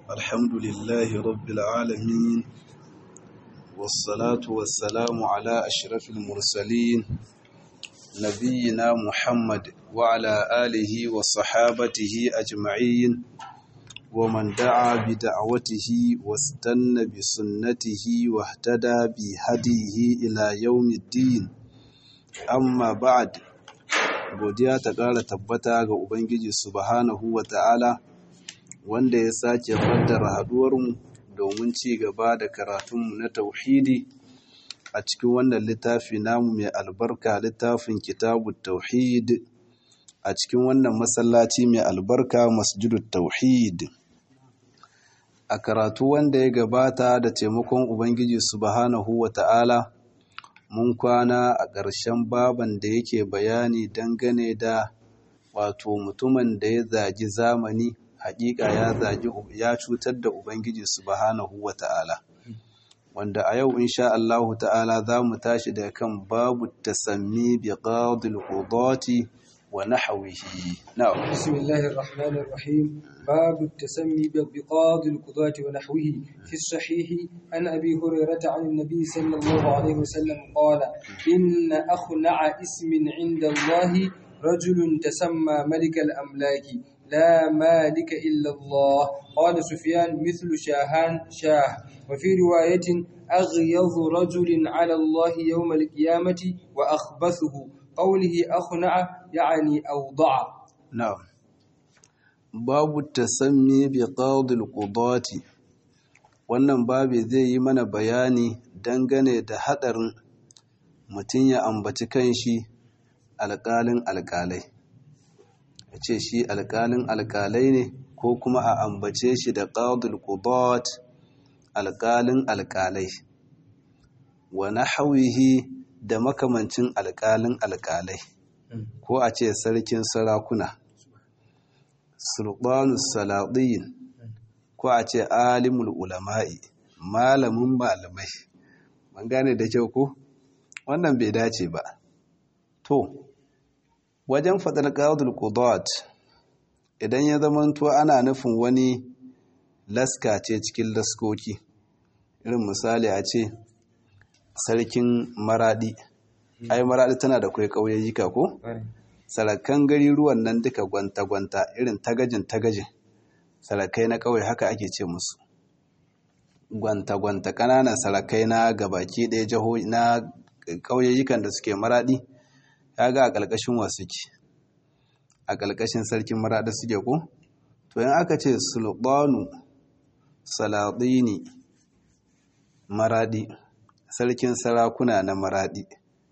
الحمد لله رب العالمين والصلاة والسلام على أشرف المرسلين نبينا محمد وعلى آله وصحابته أجمعين ومن دعا بدعوته واستنى بسنته واهتدى بهديه إلى يوم الدين amma ba'ad godiya ta ƙara tabbata ga ubangiji subhanahu wa ta'ala wanda ya sake faddara haduwarmu domin ci gaba da karatunmu na tauhidi a cikin wannan littafi namu mai albarka littafin kitabu tauhid a cikin wannan masallaci mai albarka masjidut tauhid a karatu wanda ya gabata da taimakon ubangiji subhanahu wa ta'ala mun kwana a ƙarshen baban da yake bayani dangane da wato mutumin da ya zagi zamani haƙiƙa ya zagi ya cutar da ubangiji subhanahu wata'ala wanda a yau insha Allahu ta'ala za mu tashi da kan babu tasammi bi qadil qudati wa nahwihi na'am bismillahir rahmanir rahim باب التسمي بقاض القضاة ونحوه في الصحيح عن أبي هريرة عن النبي صلى الله عليه وسلم قال إن أخنع اسم عند الله رجل تسمى ملك الأملاك لا مالك إلا الله قال سفيان مثل شاهان شاه وفي رواية أغيظ رجل على الله يوم القيامة وأخبثه قوله أخنع يعني أوضع نعم babu tasammi bi qadil qudati wannan babu zai yi mana bayani dangane da hadarin mutum ya ambaci kanshi alƙalin alƙalai yace shi alƙalin alƙalai ne ko kuma a ambace shi da qadil qudat alƙalin alƙalai wa nahwihi da makamancin alƙalin alƙalai ko a ce sarkin sarakuna sultanus salatin ko a ce alimul ulama'i malamin malamai man gane da kyau ko wannan bai dace ba to wajen fadar qadul qudat idan ya zamanto ana nufin wani laska ce cikin laskoki irin misali a ce sarkin maradi ai maradi tana da kai kauyayyika ko sarakan gari ruwan nan duka gwanta-gwanta irin tagajin-tagajin sarakai na kawai haka ake ce musu gwanta-gwanta ƙananan sarakai na gabaki ɗaya jihohi na ƙauyayyukan da suke maraɗi ya ga a ƙalƙashin wasu ke a ƙalƙashin sarkin maraɗi suke ko to yin aka ce sulɓanu saladini maraɗi sarkin sarakuna na maraɗi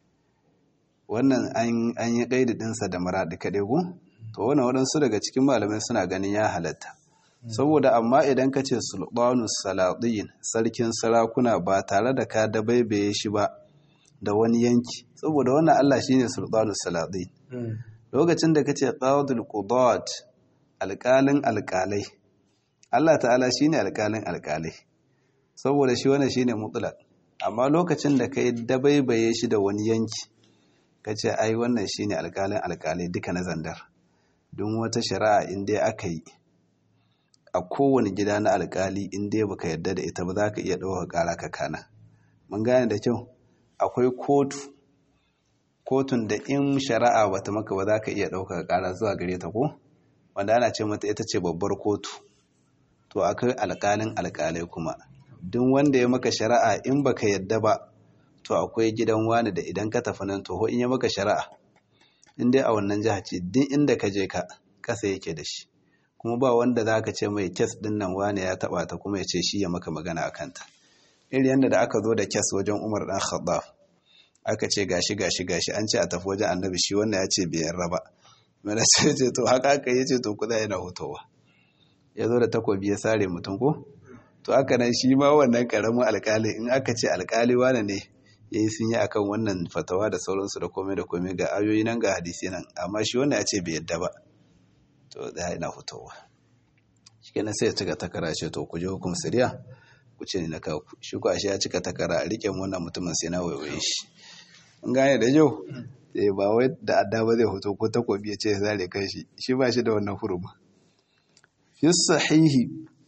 wannan an yi ƙaididinsa da maraɗi kaɗai ku to wannan waɗansu daga cikin malamai suna ganin ya halatta saboda amma idan ka ce sulɓanu salaɗin sarkin sarakuna ba tare da ka dabaibaye shi ba da wani yanki saboda wannan allah shine sulɓanu salaɗin lokacin da ka ce ƙadul qudat alƙalin alƙalai allah ta'ala shine alƙalin alƙalai saboda shi wannan shine mutlaq amma lokacin da ka yi dabaibaye shi da wani yanki ka ce ai wannan shine alkalin alkalai duka na zandar don wata shari'a inda aka yi a kowane gida na alkali inda baka yarda da ita ba za ka iya ɗaukar ƙara ka kana mun gane da kyau akwai kotu kotun da in shari'a bata maka ba za ka iya ɗaukar ƙara zuwa gare ta ko wanda ana ce mata ita ce babbar kotu to akwai alkalin alkalai kuma duk wanda ya maka shari'a in baka yarda ba to akwai gidan wani da idan ka tafi nan toho in ya maka shari'a in dai a wannan jiha ce duk inda ka je ka kasa yake da shi kuma ba wanda za ka ce mai kes din nan wani ya taba ta kuma ya ce shi ya maka magana a kanta iri yadda da aka zo da kes wajen umar dan khattab aka ce gashi gashi gashi an ce a tafi wajen annabi shi wannan ya ce bai yarda ba mana sai ce to haka aka yi ce to kuda yana hutowa ya zo da takobi ya sare mutum ko to haka nan shi ma wannan karamin alkali in aka ce alkali wane ne ya yi sun yi akan wannan fatawa da sauransu da komai da komai ga ayoyi nan ga hadisi nan amma shi wannan ya ce bai yadda ba to da ina fitowa shi kenan sai ya cika takara ce to ku je hukum siriya ku ce ni na kawo shi ku ashe ya cika takara a rike wannan mutumin sai na waiwaye shi in gane da yau eh ba wai da adda ba zai hoto ko takobi ya ce zare kai shi shi ba shi da wannan huruma fi sahihi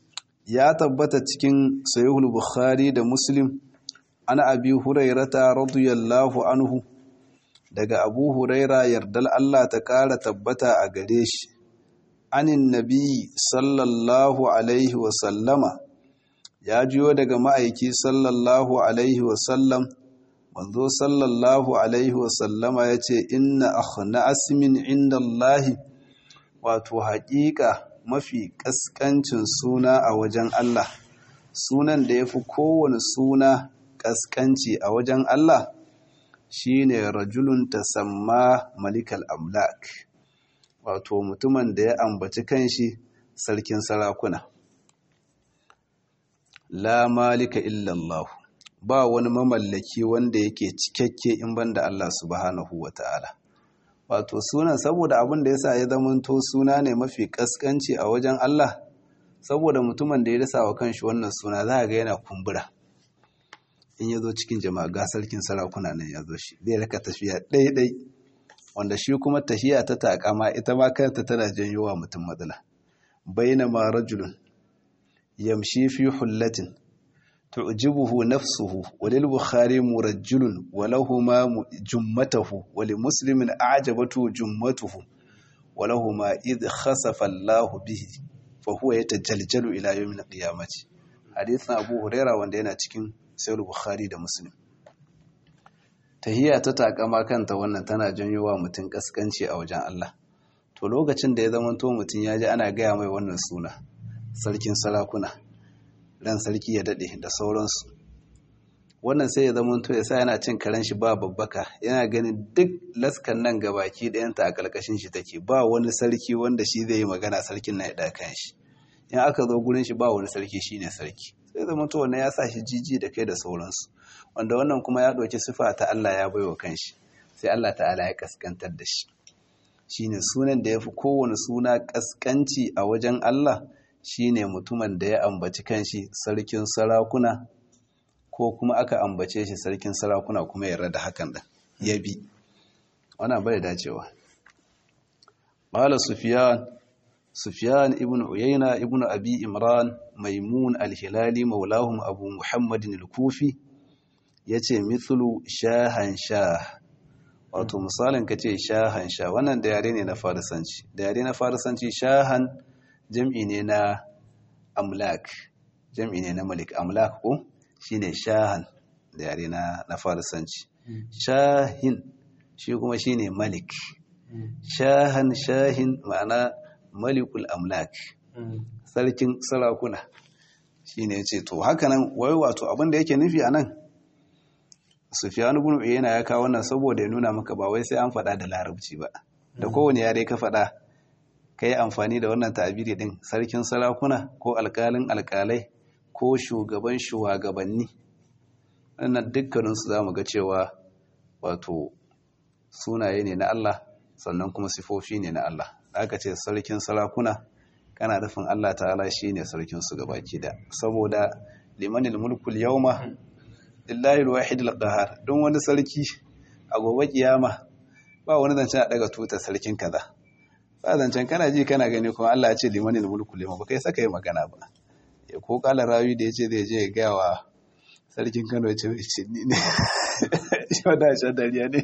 ya tabbata cikin sahihul bukhari da muslim ana abi hurairata radiyallahu anhu daga abu huraira yardal Allah ta kara tabbata a gare shi anin nabi sallallahu alaihi wasallama ya jiyo daga ma'aiki sallallahu alaihi wasallam manzo sallallahu alaihi wasallama ya ce inna akhna asmin inda Allahi wato haƙiƙa mafi ƙasƙancin suna a wajen Allah sunan da ya fi kowane suna ƙasƙanci a wajen Allah shine rajulun tasamma malikal amlak wato mutumin da ya ambaci kanshi sarkin sarakuna la malika illallah ba wani mamallaki wanda yake cikakke in banda Allah subhanahu wata'ala wato sunan saboda abin da yasa ya zamanto suna ne mafi kaskanci a wajen Allah saboda mutumin da ya rasa wa kanshi wannan suna za ga yana kumbura in ya zo cikin jama'a ga sarkin sarakuna nan ya zo shi zai raka tafiya ɗaiɗai wanda shi kuma tafiya ta takama ita ma kanta tana janyo wa mutum matsala bainama rajulun yamshi fi hullatin tu'jibuhu nafsuhu walil bukhari murajjulun walahuma jummatuhu wali muslimin a'jabatu jummatuhu walahuma id khasafa Allahu bihi fa huwa yatajaljalu ila yawmil qiyamati hadithan Abu Huraira wanda yana cikin Sahih Bukhari da Muslim tahiyya ta takama kanta wannan tana janyo wa mutum kaskanci a wajen Allah to lokacin da ya zama to mutum ya ji ana gaya mai wannan suna sarkin sarakuna ran sarki ya dade da sauransu wannan sai ya zama to ya sa yana cin karen shi ba babbaka yana ganin duk laskan nan gabaki ɗayanta a ƙarƙashin shi take ba wani sarki wanda shi zai yi magana sarkin na ya ɗakan shi in aka zo gurin shi ba wani sarki shine sarki sai zama to wannan ya sa shi jiji da kai da sauransu wanda wannan kuma ya ɗauki sifa ta Allah ya baiwa kanshi sai Allah ta'ala ya kaskantar da shi shine sunan da ya fi kowane suna kaskanci a wajen Allah shine mutumin da ya ambaci kanshi sarkin sarakuna ko kuma aka ambace shi sarkin sarakuna kuma ya rada hakan da ya bi wana bai dacewa qala sufyan sufyan ibn uyayna ibn abi imran maimun al-hilali maulahum abu muhammadin al-kufi yace mithlu shahan shah wato misalin ka ce shahan sha wannan da yare ne na farisanci da yare na farisanci shahan jam'i ne na amlak jam'i ne na malik amlak ko shine shahan da yare na na farisanci shahin shi kuma shine malik shahan shahin ma'ana malikul amlak sarkin sarakuna shine yace to haka nan wai wato abin da yake nufi anan Sufyan ibn Uyayna ya kawo wannan saboda ya nuna maka ba wai sai an faɗa da larabci ba da kowane yare ka faɗa kai amfani da wannan ta'abiri din sarkin sarakuna ko alƙalin alƙalai ko shugaban shugabanni wannan dukkanin su zamu ga cewa wato sunaye ne na Allah sannan kuma sifofi ne na Allah aka ce sarkin sarakuna kana nufin Allah ta'ala shine sarkin su gabaki da saboda limanil mulkul yawma lillahi alwahid alqahar don wani sarki a gobe kiyama ba wani zancen a daga tuta sarkin kaza ba zancen kana ji kana gani kuma Allah ya ce limanil mulku liman ba kai saka yi magana ba ya ko kala rawi da yace zai je ya ga wa sarkin Kano ya ce ce ni ne shi wanda shi dariya ne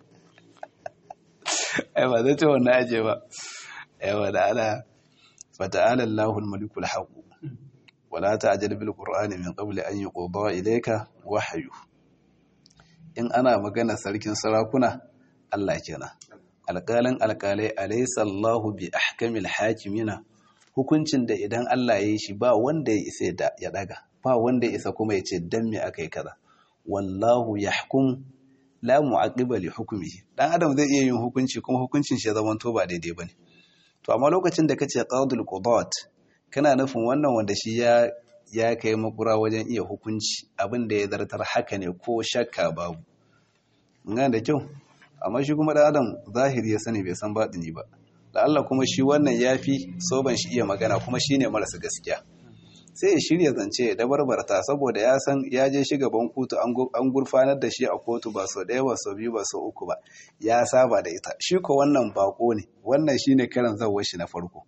ai ba zai ce wannan aje ba ai wa da ala fata'ala Allahul malikul haqq wala ta'jal bil qur'ani min qabli an yuqda ilayka wahyu in ana magana sarkin sarakuna Allah kenan alƙalin alƙalai alaysa Allahu bi ahkamil hakimina hukuncin da idan Allah ya yi shi ba wanda ya isa ya daga ba wanda ya isa kuma ya ce dan me akai kaza wallahu yahkum la mu'aqiba li hukmihi dan adam zai iya yin hukunci kuma hukuncin shi ya zama to ba daidai bane to amma lokacin da kace qadul qudat kana nufin wannan wanda shi ya ya kai makura wajen iya hukunci abin da ya zartar haka ne ko shakka babu ngana da kyau amma shi kuma dan adam zahiri ya sani bai san batini ba da Allah kuma shi wannan yafi soban shi iya magana kuma shine marasa gaskiya sai ya shirya zance ya dabarbarta saboda ya san ya je shi gaban kotu an gurfanar da shi a kotu ba sau ɗaya ba sau biyu ba sau uku ba ya saba da ita shi ko wannan bako ne wannan shine karan zawar shi na farko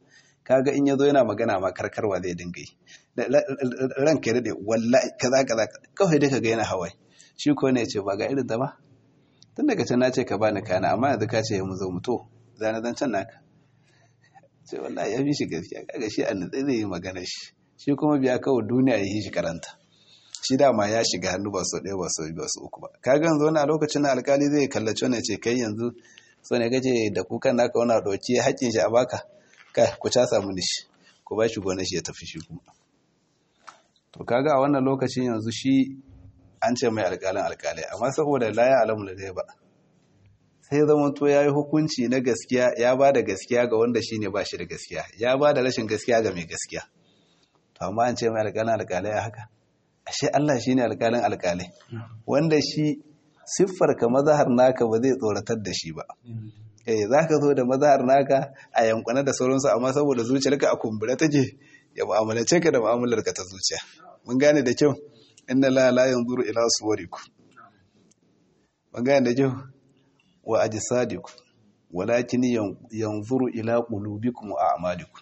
kaga in yazo yana magana ma karkarwa zai dinga yi ranka ya dade wallahi kaza kaza kawai dai kaga yana hawaye shi ko ne ya ce ba ga irin ta ba tun daga can na ce ka bani kana amma yanzu ka ce mu zo mu to zana zan can naka sai wallahi ya fi shi gaskiya kaga shi an zai yi magana shi shi kuma biya kawai duniya ya yi shi karanta shi dama ya shiga hannu ba sau ɗaya ba sau biyu ba sau uku ba kaga yanzu wani a lokacin na alkali zai kallaci wani ce kai yanzu so ne kace da kukan naka wani ɗauki haƙƙin shi a baka kai ku casa mu shi ku ba shi gonar shi ya tafi shi kuma to kaga a wannan lokacin yanzu shi an ce mai alƙalin alƙalai amma saboda la ya alamu da ba sai zama to ya yi hukunci na gaskiya ya ba da gaskiya ga wanda shi ne ba shi da gaskiya ya ba da rashin gaskiya ga mai gaskiya to amma an ce mai alƙalin alƙalai a haka ashe Allah shi ne alƙalin alƙalai wanda shi siffar ka mazahar naka ba zai tsoratar da shi ba eh za ka zo da mazahar naka a yankuna da sauransu amma saboda zuciyarka a kumbura take ya mu'amalace ka da mu'amalar ka ta zuciya mun gane da kyau inna la la yanzuru ila suwarikum mun gane da kyau wa ajsadikum walakin yanzuru ila qulubikum wa a'malikum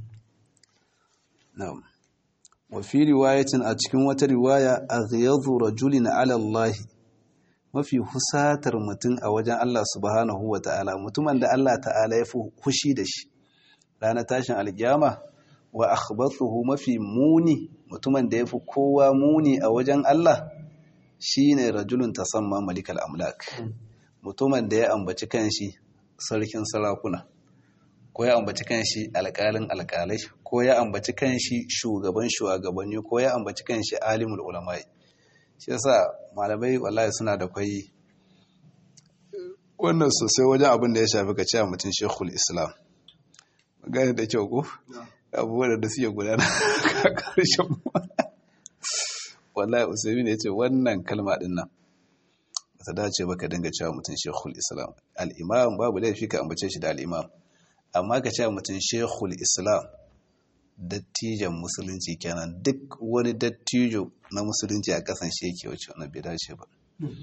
na'am wa fi riwayatin a cikin wata riwaya aghyadhu rajulin ala Allah mafi husatar mutum a wajen Allah subhanahu wa ta'ala mutumin da Allah ta'ala ya fi hushi da shi ranar tashin alkiyama wa akhbathuhu mafi muni mutumin da ya fi kowa muni a wajen Allah shine rajulun tasamma malikal amlak mutumin da ya ambaci kanshi sarkin sarakuna ko ya ambaci kanshi alƙalin alƙalai ko ya ambaci kanshi shugaban shugabanni ko ya ambaci kanshi alimul ulamai shi yasa malamai wallahi suna da kwai wannan sosai wajen abin da ya shafi ka cewa mutum shekul islam gane da kyau ko abubuwan da suke gudana a ƙarshen wallahi usaimi ne ya ce wannan kalma din nan ba ta dace ba ka dinga cewa mutum shekul islam al'imam babu laifi ka ambace shi da al'imam amma ka cewa mutum shekul islam dattijan musulunci kenan duk wani dattijo na musulunci a kasan shi yake wacce wani bai dace ba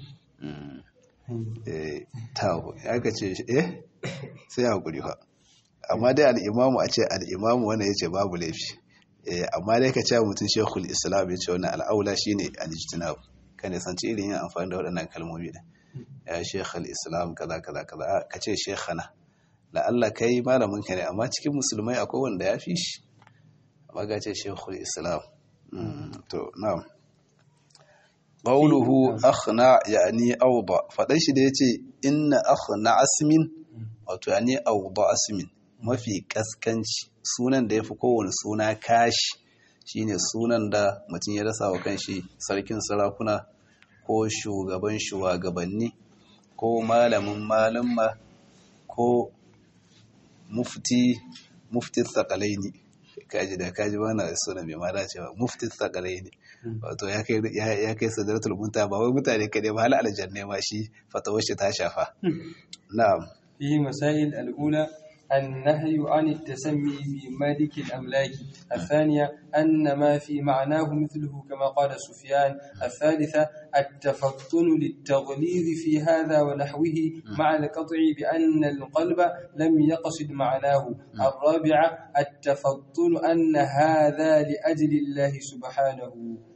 tawo ya ka ce eh sai ya haƙuri fa amma dai al'imamu a ce al'imamu wanda ya ce babu laifi amma dai ka ce mutum shekul islam ya ce wani al'aula shi ne alijtinab ka ne sanci irin yin amfani da waɗannan kalmomi da ya shekhal islam kaza kaza kaza ka ce shekhana la'alla kai malamin ka ne amma cikin musulmai akwai wanda ya fi shi amma ga ce shekul islam to na'am qawluhu akhna yani awda fadan shi da yace inna akhna asmin wato yani awda asmin mafi kaskanci sunan da yafi kowane suna kashi shine sunan da mutum ya rasa wa kanshi sarkin sarakuna ko shugaban shugabanni ko malamin malamma ko mufti mufti tsakalaini kaji da kaji bana da suna mai ma dacewa mufti tsakalaini wato ya kai ya kai sadratul munta ba wai mutane kadai ba hal aljanna ma shi fatawar shi ta shafa na'am في مسائل الأولى النهي عن التسمي بملك الأملاك الثانية أن ما في معناه مثله كما قال سفيان الثالثة التفطن للتغليظ في هذا ونحوه مع القطع بأن القلب لم يقصد معناه الرابعة التفطن أن هذا لأجل الله سبحانه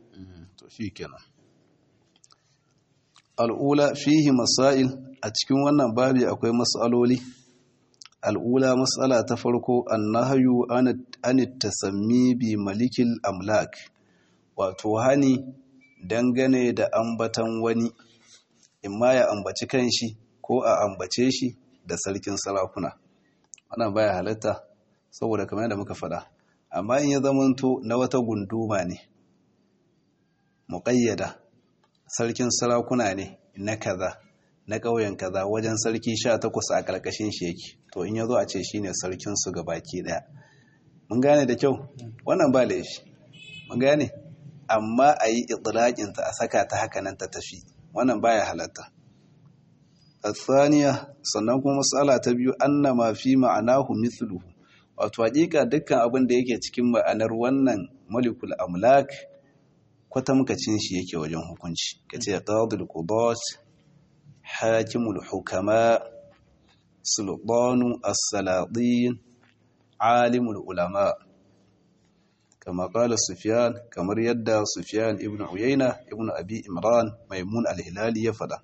الأولى فيه مسائل أتكون وانا بابي أكوي مسألولي al'ula matsala ta farko annahayu an tasammi bi malikil amlak wato hani dangane da ambatan wani imma ya ambaci kanshi ko a ambace shi da sarkin sarakuna wannan baya halatta saboda kamar yadda muka faɗa amma in ya zamanto na wata gunduma ne muƙayyada sarkin sarakuna ne na kaza na ƙauyen kaza wajen sarki sha takwas a ƙarƙashin shi yake to in ya zo a ce shi ne sarkinsu ga baki ɗaya mun gane da kyau wannan ba laifi mun gane amma a yi itilaƙinta a saka ta haka nan ta tafi wannan baya halatta tsaniya sannan kuma matsala ta biyu anna ma fi ma'anahu mithluhu wato hakika dukkan abin da yake cikin ma'anar wannan malikul amlak kwatamkacin shi yake wajen hukunci kace qadul qudat حاكم الحكماء سلطان السلاطين alimul ulama kama qala sufyan kamar yadda sufyan ibn uyayna ibn abi imran maimun al-hilali ya fada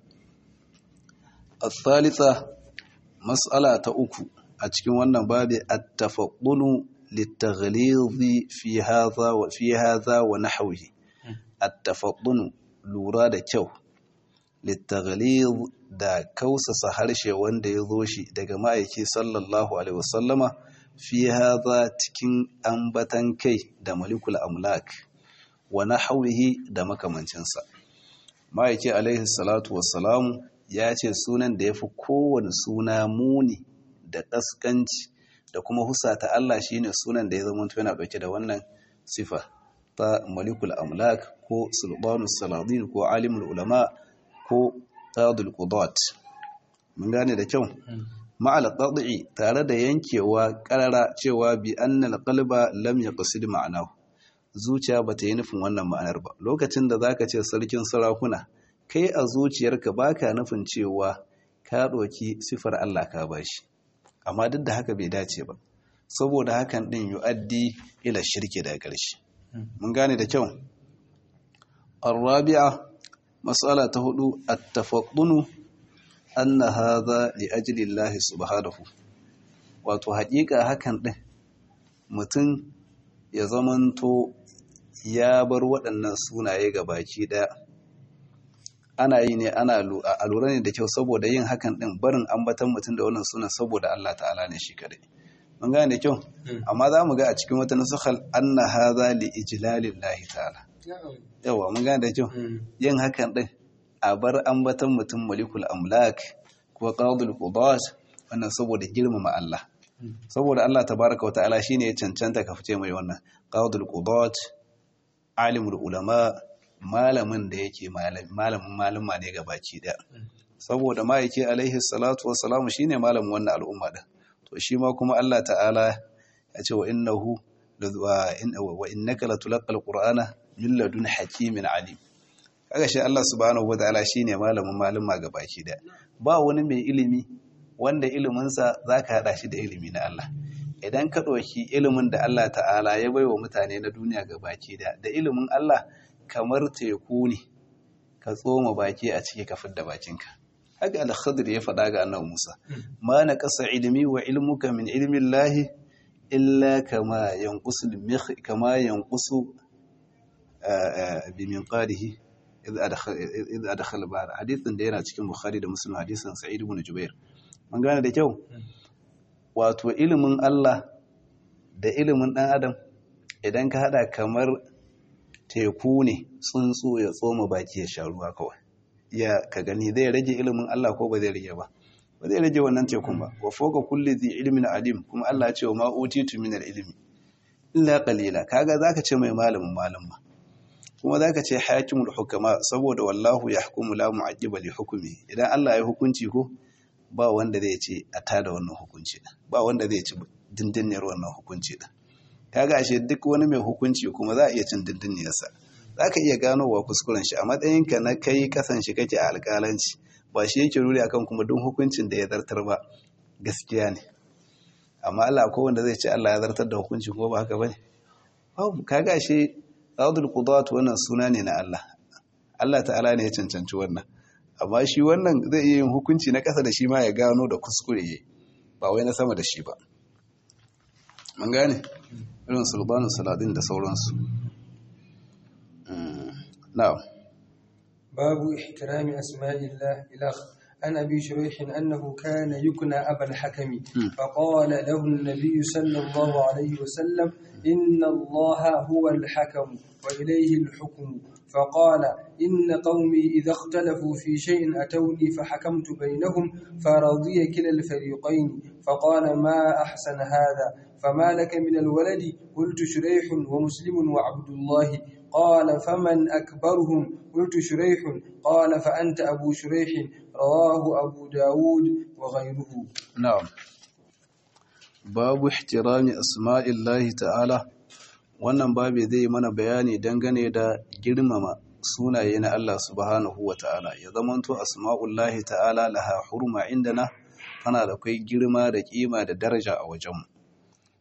الثالثة مسألة uku a cikin wannan babi at-tafaqqunu lit-taghlidh fi hadha wa fi hadha wa nahwihi at-tafaqqunu lura da kyau lit-taghlidh da kausasa harshe wanda ya zo shi daga ma'aiki sallallahu alaihi wasallama fi hadha cikin ambatan kai da malikul amlak wa nahwihi da makamancinsa ma'aiki alaihi salatu wassalamu ya ce sunan da ya fi kowane suna muni da ƙasƙanci da kuma husata Allah shi ne sunan da ya zama yana ɗauke da wannan sifa ta malikul amlak ko sulbanus saladin ko alimul ulama ko tadul qudat mun gane da kyau ma'al qad'i tare da yankewa karara cewa bi annal qalba lam yaqsid ma'anahu zuciya bata yi nufin wannan ma'anar ba lokacin da zaka ce sarkin sarakuna kai a zuciyarka baka nufin cewa ka ɗauki sifar Allah ka bashi amma duk da haka bai dace ba saboda hakan din yu'addi ila shirki da ƙarshe mun gane da kyau arabi'a mas'ala ta hudu at-tafaqqunu anna hadha li ajli Allah subhanahu wato haƙiƙa hakan din mutum ya zamanto ya bar waɗannan sunaye ga baki ɗaya ana yi ne ana a lura ne da kyau saboda yin hakan din barin ambatan mutum da wannan sunan saboda Allah ta'ala ne shi kadai mun gane da kyau amma za mu ga a cikin wata nusukhal anna hadha li ijlalillahi ta'ala yawa mun gane da kyau yin hakan din a bar ambatan mutum malikul amlak ko qadul qudat wannan saboda girmama Allah saboda Allah tabaraka wa ta'ala shine ya cancanta ka fice mai wannan qadul qudat alimul ulama malamin da yake malamin malama ne ga baki daya saboda ma'aiki alaihi salatu wassalamu shine malamin wannan al'umma din to shi ma kuma Allah ta'ala ya ce wa innahu wa innaka latulqal qur'ana min ladun hakimin alim kaga shi Allah subhanahu wataala shine malamin malama ga baki daya ba wani mai ilimi wanda iliminsa zaka hada shi da ilimi na Allah idan ka ɗauki ilimin da Allah ta'ala ya baiwa mutane na duniya ga baki daya da ilimin Allah kamar teku ne ka tsoma baki a ciki ka fidda bakinka haka al-khadir ya faɗa ga annabi Musa ma na kasa ilmi wa ilmuka min ilmi Allah illa kama yanqusu kama yanqusu bi minqadihi idh adkhala bar hadithin da yana cikin Bukhari da Muslim hadisin Sa'id ibn Jubair mun gane da kyau wato ilimin Allah da ilimin dan adam idan ka hada kamar teku ne tsuntsu ya tsoma baki ya sha ruwa kawai ya ka gani zai rage ilimin Allah ko ba zai rage ba ba zai rage wannan tekun ba wa foka kulli zi ilmin alim kuma Allah ya ce wa ma utitu min ilmi illa qalila kaga zaka ce mai malamin malam ba kuma zaka ce hakimul hukama saboda wallahu yahkumu la mu'aqqiba li hukmi idan Allah ya hukunci ko ba wanda zai ce a tada wannan hukunci ba wanda zai ci dindiniyar wannan hukunci din kaga ashe duk wani mai hukunci kuma za a iya cin dindiniyarsa za ka iya ganowa kuskuren shi a matsayinka na kai kasan shi kake a alƙalanci ba shi yake ruri akan kuma duk hukuncin da ya zartar ba gaskiya ne amma Allah ko wanda zai ce Allah ya zartar da hukunci ko ba haka bane babu kaga ashe qadul qudat wannan suna ne na Allah Allah ta'ala ne ya cancanci wannan amma shi wannan zai iya yin hukunci na ƙasa da shi ma ya gano da kuskure ba wai na sama da shi ba mun gane irin sulbanin saladin da sauransu na'am babu ihtirami asma'illah ilah عن أبي شريح أنه كان يكنى أبا الحكم فقال له النبي صلى الله عليه وسلم إن الله هو الحكم وإليه الحكم فقال إن قومي إذا اختلفوا في شيء أتوني فحكمت بينهم فرضي كلا الفريقين فقال ما أحسن هذا فما لك من الولد قلت شريح ومسلم وعبد الله قال فمن أكبرهم قلت شريح قال فأنت أبو شريح رواه أبو داود وغيره نعم باب احترام أسماء الله تعالى wannan babu zai mana bayani dangane da girmama sunaye na Allah subhanahu wa ta'ala ya zamanto asma'ullahi ta'ala laha hurma indana tana da kai girma da kima da daraja a wajenmu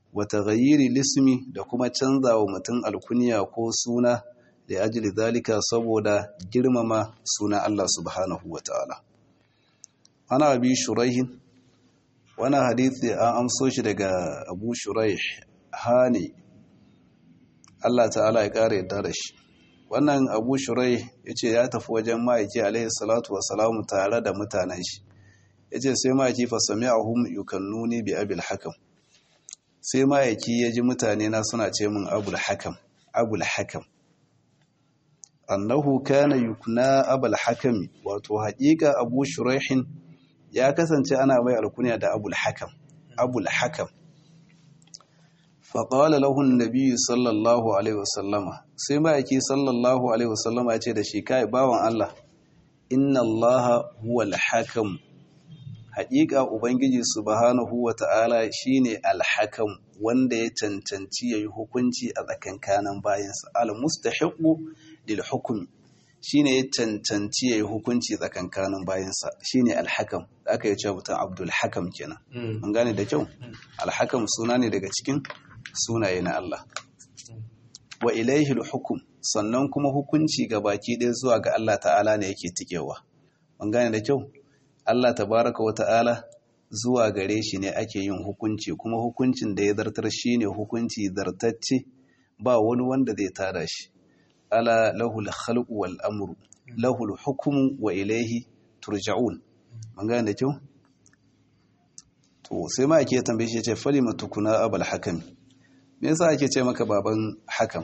wa taghayyiri lismi da kuma canza wa mutum alkunya ko suna da ajili zalika saboda girmama suna Allah subhanahu wa ta'ala ana abi shuraihin wani hadithi an amso shi daga abu shuraih hani Allah ta'ala ya ƙara yadda da shi wannan abu shuraih ya ce ya tafi wajen ma'aiki alaihi salatu wa salamu tare da mutanen shi ya ce sai ma'aiki fasami a hum yukannuni bi abil hakam sai ma'aiki ya ji mutane na suna ce min abul hakam abul hakam annahu kana yukna abul hakami wato haƙiƙa abu shuraihin ya kasance ana mai alkunya da abul hakam abul hakam faƙawala lahun nabi sallallahu alaihi wasallama sai ma'aiki sallallahu alaihi wasallama ya ce da shi kai bawan Allah inna allaha huwal hakam haƙiƙa ubangiji subhanahu wa ta'ala shine alhakam wanda ya cancanci yayi hukunci a tsakankanin bayansa al-mustahiqu lil hukmi shine ya cancanci yayi hukunci tsakankanin bayansa shine alhakam da aka yi cewa mutum abdul hakam kenan mun gane da kyau alhakam suna ne daga cikin sunaye na Allah wa ilaihi hukum sannan kuma hukunci ga baki ɗaya zuwa ga Allah ta'ala ne yake tikewa mun gane da kyau Allah tabaraka wa ta'ala zuwa gare shi ne ake yin hukunci kuma hukuncin da ya zartar shine hukunci zartacce ba wani wanda zai tada shi ala lahul khalqu wal amru lahul hukmu wa ilaihi turja'un mun gane da kyau to sai ma ake tambaye shi ya ce falima tukuna abul hakami me yasa ake ce maka baban hakam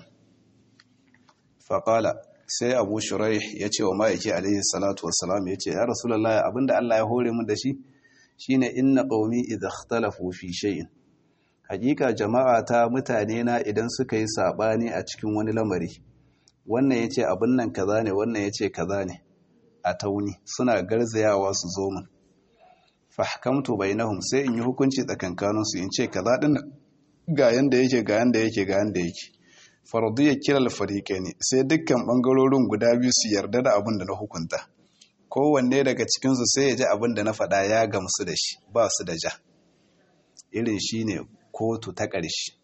faƙala sai abu shurai ya ce wa ma'aiki alaihi salatu wassalam ya ce ya rasulallah abinda Allah ya hore mu da shi shine inna qaumi idha ikhtalafu fi shay'in hakika jama'a ta mutane na idan suka yi sabani a cikin wani lamari wannan yace abin nan kaza ne wannan yace kaza ne a tauni suna garzayawa su zo min fahkamtu bainahum sai in yi hukunci tsakankaninsu in ce kaza din ga yanda yake ga yanda yake ga yanda yake fardu ya kira alfarike ne sai dukkan bangarorin guda biyu su yarda da abin da na hukunta kowanne daga cikinsu sai ya ji abin da na faɗa ya gamsu da shi ba su da ja irin shi ne kotu ta ƙarshe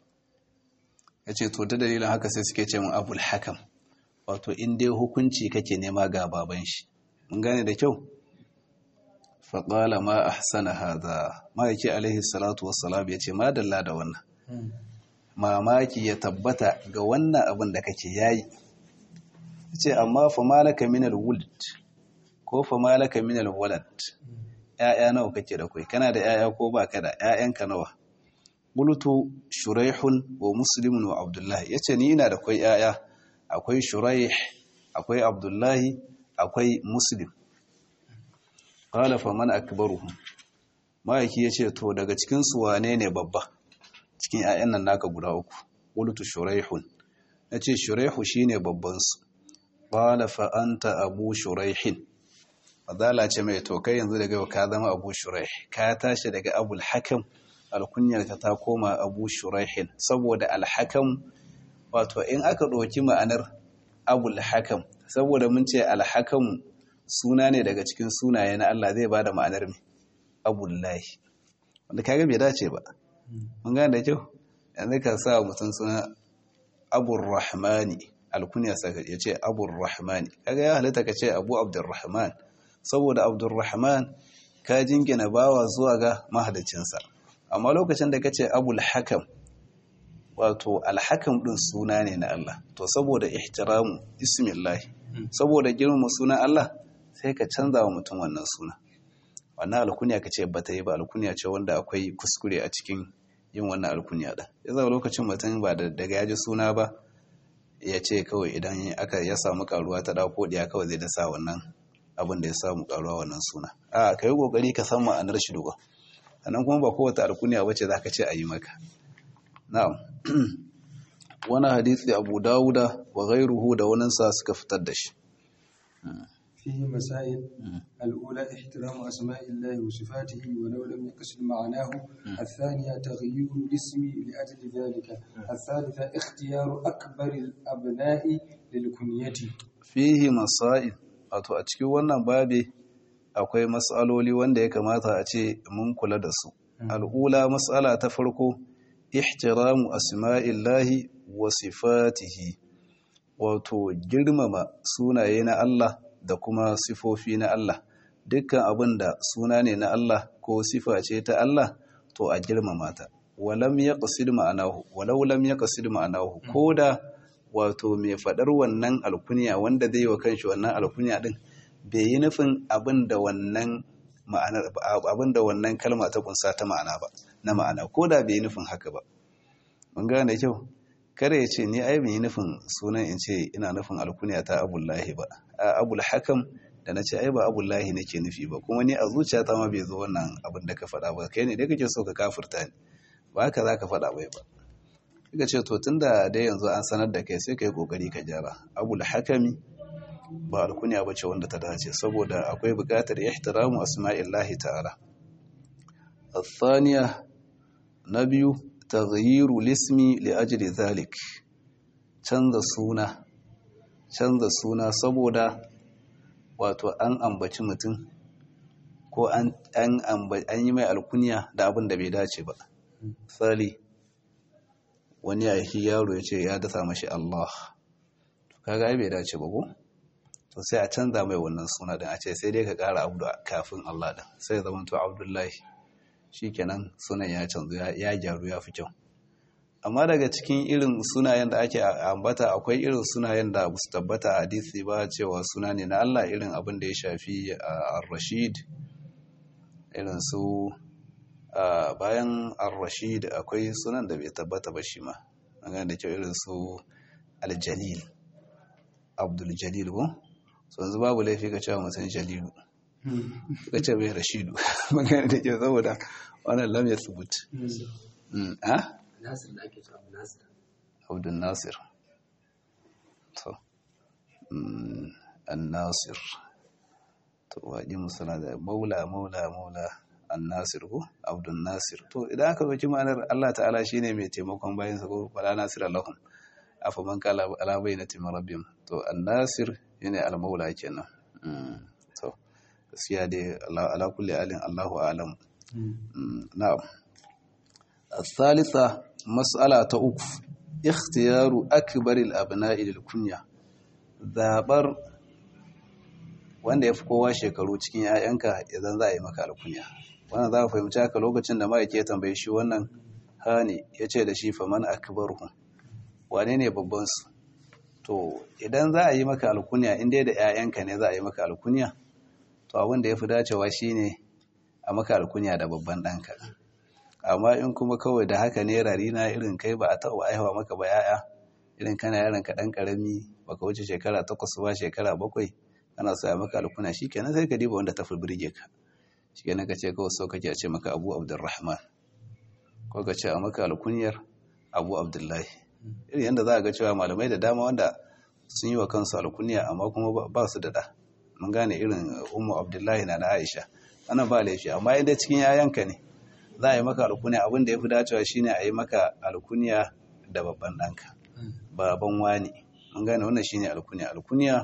ya ce to ta dalilin haka sai suke ce mun abul hakam wato in dai hukunci kake nema ga baban shi mun gane da kyau faƙala ma ahsana hadha ma yake alaihi salatu wassalam ya ce ma dalla da wannan mamaki ya tabbata ga wannan abin da kake yayi ce amma fa malaka minal wuld ko fa malaka minal walad ƴaƴa nawa kake da kai kana da ƴaƴa ko baka da ƴaƴanka nawa qultu shuraihun wa muslimun wa abdullahi yace ni ina da kai ƴaƴa akwai shuraih akwai abdullahi akwai muslim qala fa man akbaruhum ma'aiki yace to daga cikin su wane ne babba cikin 'ya'yan nan naka guda uku qultu shuraihun nace shuraihu shine babban su qala fa anta abu shuraihin fadala ce mai to kai yanzu daga ka zama abu shuraih ka tashi daga abul hakam alkunyar ka ta koma abu shuraihin saboda alhakam wato in aka ɗauki ma'anar abul hakam saboda mun ce alhakam suna ne daga cikin sunaye na Allah zai bada ma'anar mai abullahi wanda kaga bai dace ba mun gane da kyau yanzu ka sa mutum suna abur rahmani alkunya saka ya ce abur rahmani kaga ya halitta ka ce abu abdurrahman saboda abdurrahman ka jingina bawa zuwa ga mahalicinsa amma lokacin da ka ce abul hakam wato alhakam din suna ne na Allah to saboda ihtiramu ismillahi saboda girmama sunan Allah sai ka canza wa mutum wannan suna wannan alkunya ka ce bata yi ba alkunya ce wanda akwai kuskure a cikin yin wannan alkunya da ya zama lokacin mutum ba da daga yaji suna ba ya ce kawai idan aka ya samu karuwa ta dauko diya kawai zai dasa wannan abin da ya samu karuwa wannan suna a ka yi kokari ka san ma'anar shi duka sannan kuma ba kowace alkunya bace za ka ce a yi maka na'am wani hadisi abu dawuda wa ghairuhu da waninsa suka fitar da shi فيه مسائل الأولى احترام أسماء الله وصفاته ولو لم يقصد معناه الثانية تغيير الاسم لأجل ذلك الثالثة اختيار أكبر الأبناء للكنية fihi masail wato a cikin wannan babi akwai matsaloli wanda ya kamata a ce mun kula da su al'ula matsala ta farko ihtiramu asma'illahi wa sifatihi wato girmama sunaye na Allah da kuma sifofi na Allah dukkan abin da suna ne na Allah ko sifa ce ta Allah to a girmama ta walam yaqsid ma'anahu walau lam yaqsid ma'anahu koda wato mai fadar wannan alkunya wanda zai wa kanshi wannan alkunya din bai yi nufin abin da wannan ma'anar abin da wannan kalma ta kunsa ta ma'ana ba na ma'ana koda bai yi nufin haka ba mun gane kyau kare ya ce ni ai ban yi nufin sunan in ce ina nufin alkunya ta abullahi ba a abul hakam da na ce ai ba abullahi nake nufi ba kuma ni a zuciyata ma bai zo wannan abin da ka faɗa ba kai ne dai kake so ka kafirta ni ba haka za ka faɗa bai ba kika ce to tunda dai yanzu an sanar da kai sai ka yi kokari ka gyara abul hakami ba alkunya ba ce wanda ta dace saboda akwai buƙatar ihtiramu asma'illahi ta'ala الثانية نبي تغيير الاسم لأجل ذلك canza suna canza suna saboda wato an ambaci mutum ko an yi mai alkunya da abin da bai dace ba tsali wani ya yi yaro ya ce ya dasa mashi Allah kaga ai bai dace ba ko to sai a canza mai wannan suna din a ce sai dai ka kara abu kafin Allah din sai ya zama to Abdullahi shikenan sunan ya canzu ya gyaru ya fi kyau amma daga cikin irin sunayen da ake ambata akwai irin sunayen da su tabbata a hadisi ba cewa suna ne na Allah irin abin da ya shafi ar-rashid irin su bayan ar-rashid akwai sunan da bai tabbata ba shi ma an da kyau irin su al-jalil abdul jalil ko so yanzu babu laifi ka cewa mutum jalilu ka ce bai rashidu magana da ke saboda wannan lam ya subut a nasir da ake cewa nasir abdul nasir to an nasir to waɗi musana da maula maula maula an nasir ko abdul nasir to idan aka zoki ma'anar allah ta'ala shine mai taimakon bayansa ko wala nasir allahum afa man kala ala bayyinati min rabbihim to an nasir yana al maula kenan to gaskiya dai ala kulli alin Allahu alam na'am الثالثة مسألة أكف اختيار أكبر الأبناء للكنية zabar wanda ya fi kowa shekaru cikin ‘ya'yanka idan za a yi maka alkunya wannan za ka fahimci haka lokacin da ma'aiki ya tambaye shi wannan hani ya ce da shi faman akbarhu wane ne babbansu to idan za a yi maka alkunya inda da ‘ya'yanka ne za a yi maka alkunya to abin da ya fi dacewa shine a maka alkunya da babban ɗanka amma in kuma kawai da haka ne rarina irin kai ba a taɓa aihawa maka ba ya'ya irin kana yaron ka ɗan ƙarami baka wuce shekara takwas ba shekara bakwai kana so a maka alkunya shi kenan sai ka diba wanda ta fi birge ka shi kenan ka ce kawai so kake a ce maka abu abdulrahman ko ka ce a maka alkunyar abu abdullahi irin yadda za a ga cewa malamai da dama wanda sun yi wa kansu alkunya amma kuma ba su da ɗa mun gane irin umu abdullahi na na aisha wannan ba laifi amma inda cikin yayanka ne za a yi maka alkunya abin da ya fi dacewa shine a yi maka alkunya da babban ɗanka baban wani mun gane wannan shine alkunya alkunya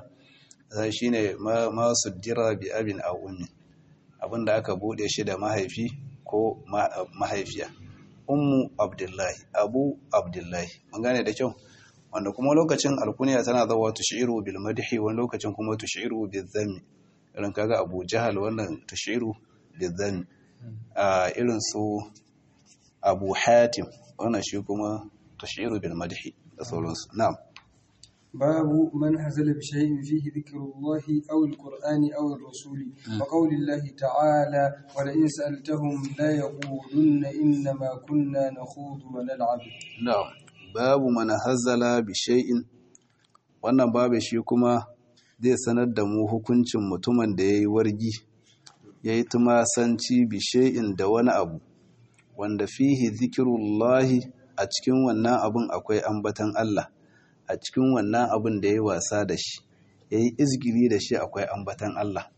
shine ma suddira bi abin aw ummi abin da aka bude shi da mahaifi ko mahaifiya ummu abdullahi abu abdullahi mun gane da kyau wanda kuma lokacin alkunya tana zawa tushiru bil madhi wani lokacin kuma tushiru bil dhammi irin kaga abu jahal wannan tushiru bil dhammi a irin su abu hatim wannan shi kuma tushiru bil madhi da sauransu na'am باب من هزل بشيء فيه ذكر الله أو القرآن أو الرسول وقول الله تعالى ولئن سألتهم لا يقولن إنما كنا نخوض ونلعب na'am babu man hazala bi shay'in wannan babu shi kuma zai sanar da mu hukuncin mutumin da yayi wargi yayi tumasanci bi shay'in da wani abu wanda fihi zikrullahi a cikin wannan abun akwai ambatan Allah a cikin wannan abun da yayi wasa da shi yayi izgiri da shi akwai ambatan Allah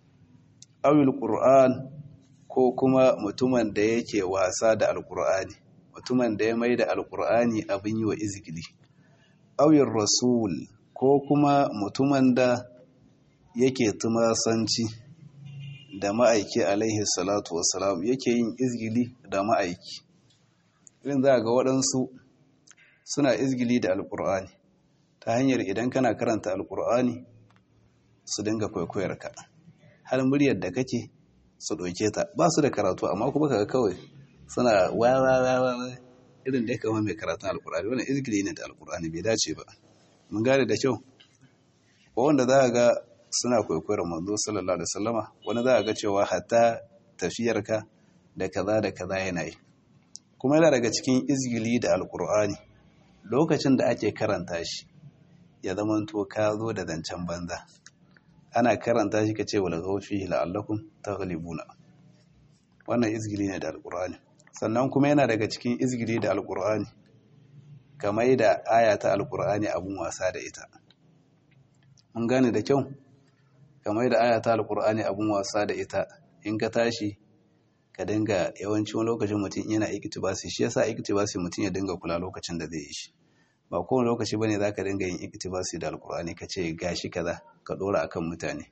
awil qur'an ko kuma mutumin da yake wasa da alqur'ani mutumin da ya mai da alkur'ani abin yi wa izgili auyin rasul ko kuma mutumin da yake tumasanci da ma'aiki alaihi salatu wasalam yake yin izgili da ma'aiki irin za ga waɗansu suna izgili da alƙur'ani ta hanyar idan kana karanta alƙur'ani su dinga kwaikwayar ka har muryar da kake su ɗauke ta ba su da karatu amma kuma kaga kawai suna wawawawa irin da ya kama mai karatun alƙur'ani wannan izgili ne da alƙur'ani bai dace ba mun gane da kyau ko wanda za ga suna kwaikwayar manzo sallallahu alaihi wasallama wani za ga cewa hatta tafiyarka da kaza da kaza yana yi kuma yana daga cikin izgili da alkur'ani lokacin da ake karanta shi ya zama to ka zo da zancen banza ana karanta shi ka ce wala gaufi la'allakum taghlibuna wannan izgili ne da alkur'ani sannan kuma yana daga cikin izgili da alkur'ani kamar da aya ta alkur'ani abun wasa da ita mun gane da kyau kamar da aya ta alkur'ani abun wasa da ita in ka tashi ka dinga yawanci wani lokacin mutum yana iktibasi shi yasa iktibasi mutum ya dinga kula lokacin da zai yi shi ba kowane lokaci bane zaka dinga yin iktibasi da alkur'ani ka ce gashi kaza ka dora akan mutane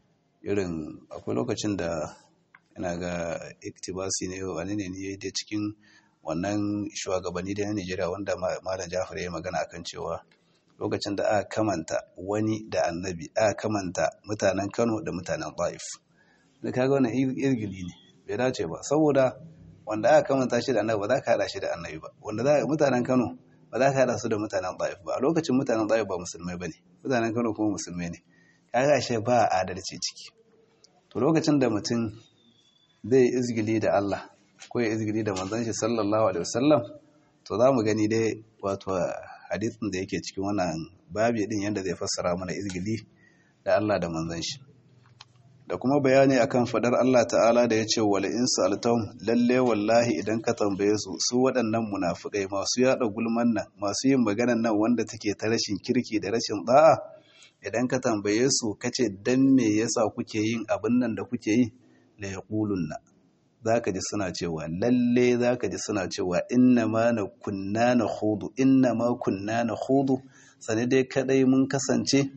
irin akwai lokacin da ina ga iktibasi ne wani ne ne da cikin wannan shugabanni da na Najeriya wanda Malam Jafar ya magana akan cewa lokacin da aka kamanta wani da annabi aka kamanta mutanen Kano da mutanen Taif da kaga wannan irgili ne bai dace ba saboda wanda aka kamanta shi da annabi ba za ka hada shi da annabi ba wanda za mutanen Kano ba za ka hada su da mutanen Taif ba a lokacin mutanen Taif ba musulmai bane mutanen Kano kuma musulmai ne kaga shi ba adalci ciki to lokacin da mutum zai izgili da Allah ko ya izgili da manzon shi sallallahu alaihi wasallam to za mu gani dai wato hadisin da yake cikin wannan babi din yanda zai fassara mana izgili da Allah da manzon shi da kuma bayani akan fadar Allah ta'ala da ya ce wala in sa'altahum lalle wallahi idan ka tambaye su su waɗannan munafikai masu yada gulman nan masu yin maganan nan wanda take ta rashin kirki da rashin da'a idan ka tambaye su kace dan me yasa kuke yin abin nan da kuke yi la yaqulunna zaka ji suna cewa lalle zaka ji suna cewa inna ma na kunna na khudu inna ma kunna na khudu sane dai kadai mun kasance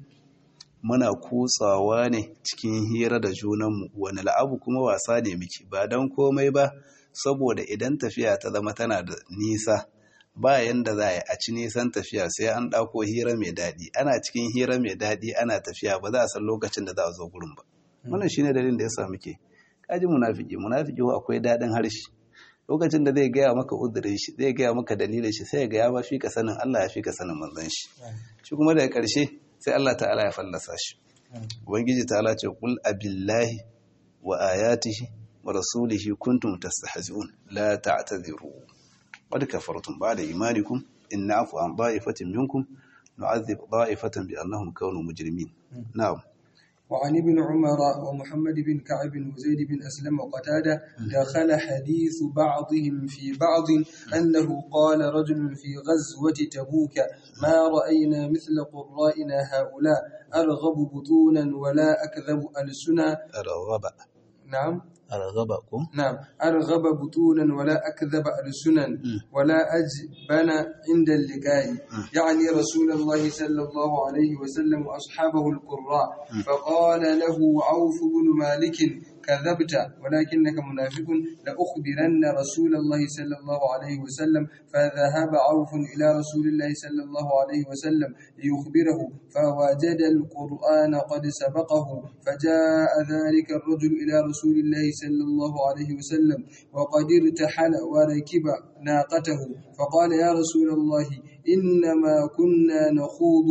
muna kutsawa ne cikin hira da junanmu wani la'abu kuma wasa ne miki ba don komai ba saboda idan tafiya ta zama tana da nisa ba yanda za a ci nisan tafiya sai an ɗauko hira mai daɗi ana cikin hira mai daɗi ana tafiya ba za a san lokacin da za a zo gurin ba wannan shine dalilin da ya sa muke kaji munafiki munafiki akwai daɗin harshe lokacin da zai gaya maka uzurin shi zai gaya maka dalilin shi sai ya gaya ba fi ka sanin Allah ya fi ka sanin manzon shi shi kuma daga ƙarshe sai Allah ta'ala ya fallasa shi ubangiji ta'ala ce kul abillahi wa ayatihi wa rasulihi kuntum tastahzi'un la ta'tadhiru qad kafartum ba'da imanikum in na'fu an da'ifatin minkum nu'adhib da'ifatan bi annahum kanu mujrimin na'am وعن ابن عمر ومحمد بن كعب وزيد بن أسلم وقتادة دخل حديث بعضهم في بعض أنه قال رجل في غزوة تبوك ما رأينا مثل قرائنا هؤلاء أرغب بطونا ولا أكذب ألسنا أرغب نعم أرغبكم نعم أرغب بطونا ولا أكذب ألسنا ولا أجبن عند اللقاء يعني رسول الله صلى الله عليه وسلم وأصحابه القراء فقال له عوف بن مالك كذبت ولكنك منافق لأخبرن رسول الله صلى الله عليه وسلم فذهب عوف إلى رسول الله صلى الله عليه وسلم ليخبره فوجد القرآن قد سبقه فجاء ذلك الرجل إلى رسول الله صلى الله عليه وسلم وقد ارتحل وركب ناقته فقال يا رسول الله إنما كنا نخوض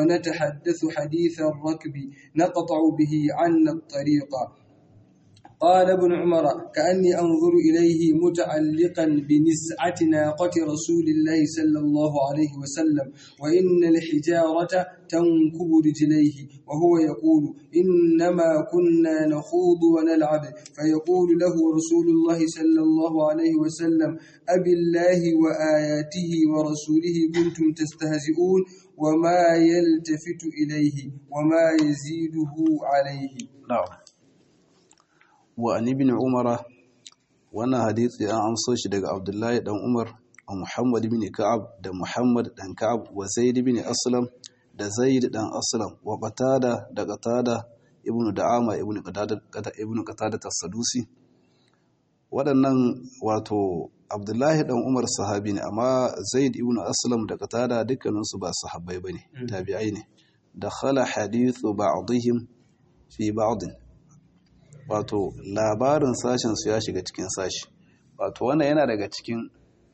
ونتحدث حديث الركب نقطع به عنا الطريق قال ابن عمر كأني أنظر إليه متعلقا بنزعة ناقة رسول الله صلى الله عليه وسلم وإن الحجارة تنكب رجليه وهو يقول إنما كنا نخوض ونلعب فيقول له رسول الله صلى الله عليه وسلم أبي الله وآياته ورسوله كنتم تستهزئون وما يلتفت إليه وما يزيده عليه na'am wa an ibn umara wannan hadisi an amso shi daga abdullahi dan umar wa muhammad ibn ka'ab da muhammad dan ka'ab wa zaid ibn aslam da zaid dan aslam wa qatada da qatada ibn da'ama ibn qatada ibn qatada as-sadusi waɗannan wato abdullahi dan umar sahabi ne amma zaid ibn aslam da qatada dukkaninsu ba sahabbai bane tabi'ai ne dakhala hadithu ba'dihim fi ba'd wato labarin sashen su ya shiga cikin sashi wato wannan yana daga cikin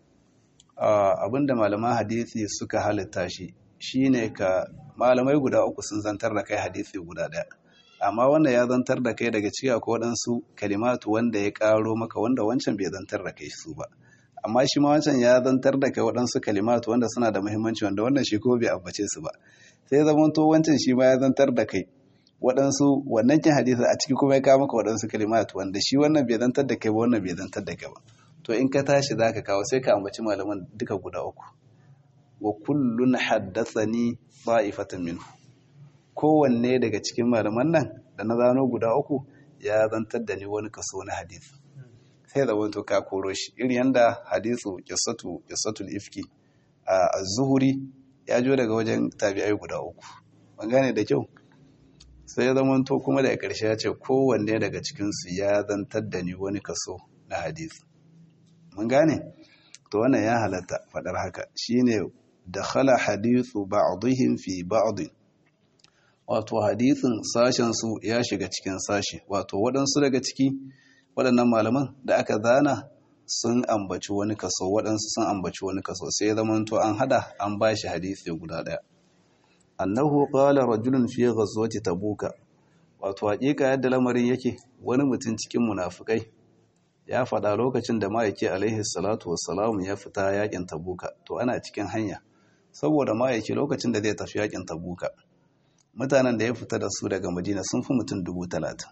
abinda malaman hadisi suka halitta shi shine ka malamai guda uku sun zantar da kai hadisi guda daya amma wannan ya zantar da kai daga ciki akwai waɗansu kalimatu wanda ya ƙaro maka wanda wancan bai zantar da kai su ba amma shi ma wancan ya zantar da kai waɗansu kalimatu wanda suna da muhimmanci wanda wannan shi kuma bai ambace su ba sai zaman to wancan shi ma ya zantar da kai waɗansu wannan kin hadisi a ciki kuma ya kawo maka waɗansu kalimatu wanda shi wannan bai zantar da kai ba wannan bai zantar da kai ba to in ka tashi zaka kawo sai ka ambaci malaman duka guda uku wa kullun haddathani ta'ifatan minhu kowanne daga cikin malaman nan da na zano guda uku ya zantar da ni wani kaso na hadisi sai da wanto ka koro shi irin yanda hadisu qissatu qissatul ifki a zuhuri ya jo daga wajen tabi'ai guda uku ban gane da kyau sai ya zamanto kuma daga ƙarshe ya ce kowanne daga cikinsu ya zantar da ni wani kaso na hadisi mun gane to wannan ya halatta faɗar haka shine dakhala hadithu ba'dihim fi ba'd wato hadisin sashen su ya shiga cikin sashi wato waɗansu daga ciki waɗannan malaman da aka zana sun ambaci wani kaso waɗansu sun ambaci wani kaso sai zamanto an hada an bashi hadisi guda ɗaya annahu qala rajulun fi ghazwati tabuka wato hakika yadda lamarin yake wani mutum cikin munafikai ya faɗa lokacin da ma'aiki alaihi salatu wassalam ya fita yakin tabuka to ana cikin hanya saboda ma'aiki lokacin da zai tafi yakin tabuka mutanen da ya fita da su daga madina sun fi mutum dubu talatin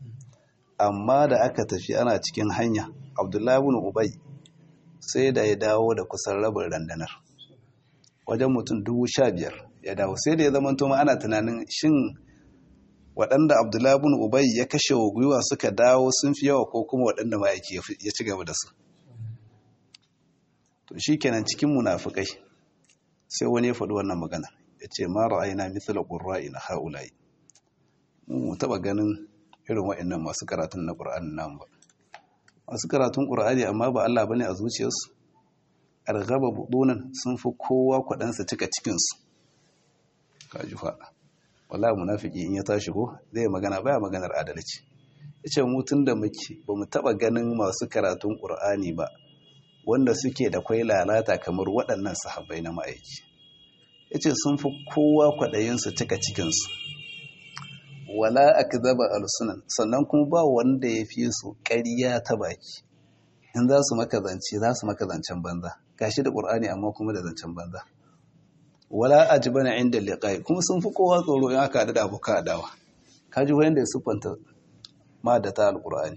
amma da aka tafi ana cikin hanya abdullahi bin ubay sai da ya dawo da kusan rabin randanar wajen mutum dubu sha biyar ya dawo sai da ya zama tuma ana tunanin shin waɗanda abdullahi bin ubay ya kashe wa gwiwa suka dawo sun fi yawa ko kuma waɗanda ma'aiki ya ci gaba da su to shi kenan cikin munafukai sai wani ya faɗi wannan magana ya ce ma ra'ayina mithla qurra'ina haula'i mu taɓa ganin irin waɗannan masu karatun na ƙur'ani nan ba masu karatun ƙur'ani amma ba Allah bane a zuciyarsu argaba budunan sun fi kowa kwaɗansa cika cikinsu kaji faɗa wala munafiki in ya tashi ko zai magana baya maganar adalci yace mu tun da muke ba mu taɓa ganin masu karatun ƙur'ani ba wanda suke da kwai lalata kamar waɗannan sahabbai na ma'aiki yace sun fi kowa kwaɗayinsu cika cikinsu wala akzaba alsunan sannan kuma ba wanda ya fi su ƙarya ta baki in za su maka zance za su maka zancen banza gashi da ƙur'ani amma kuma da zancen banza wala ajbana inda liqai kuma sun fi kowa tsoro in aka da abokan adawa kaji wanda ya siffanta ma da ta alƙur'ani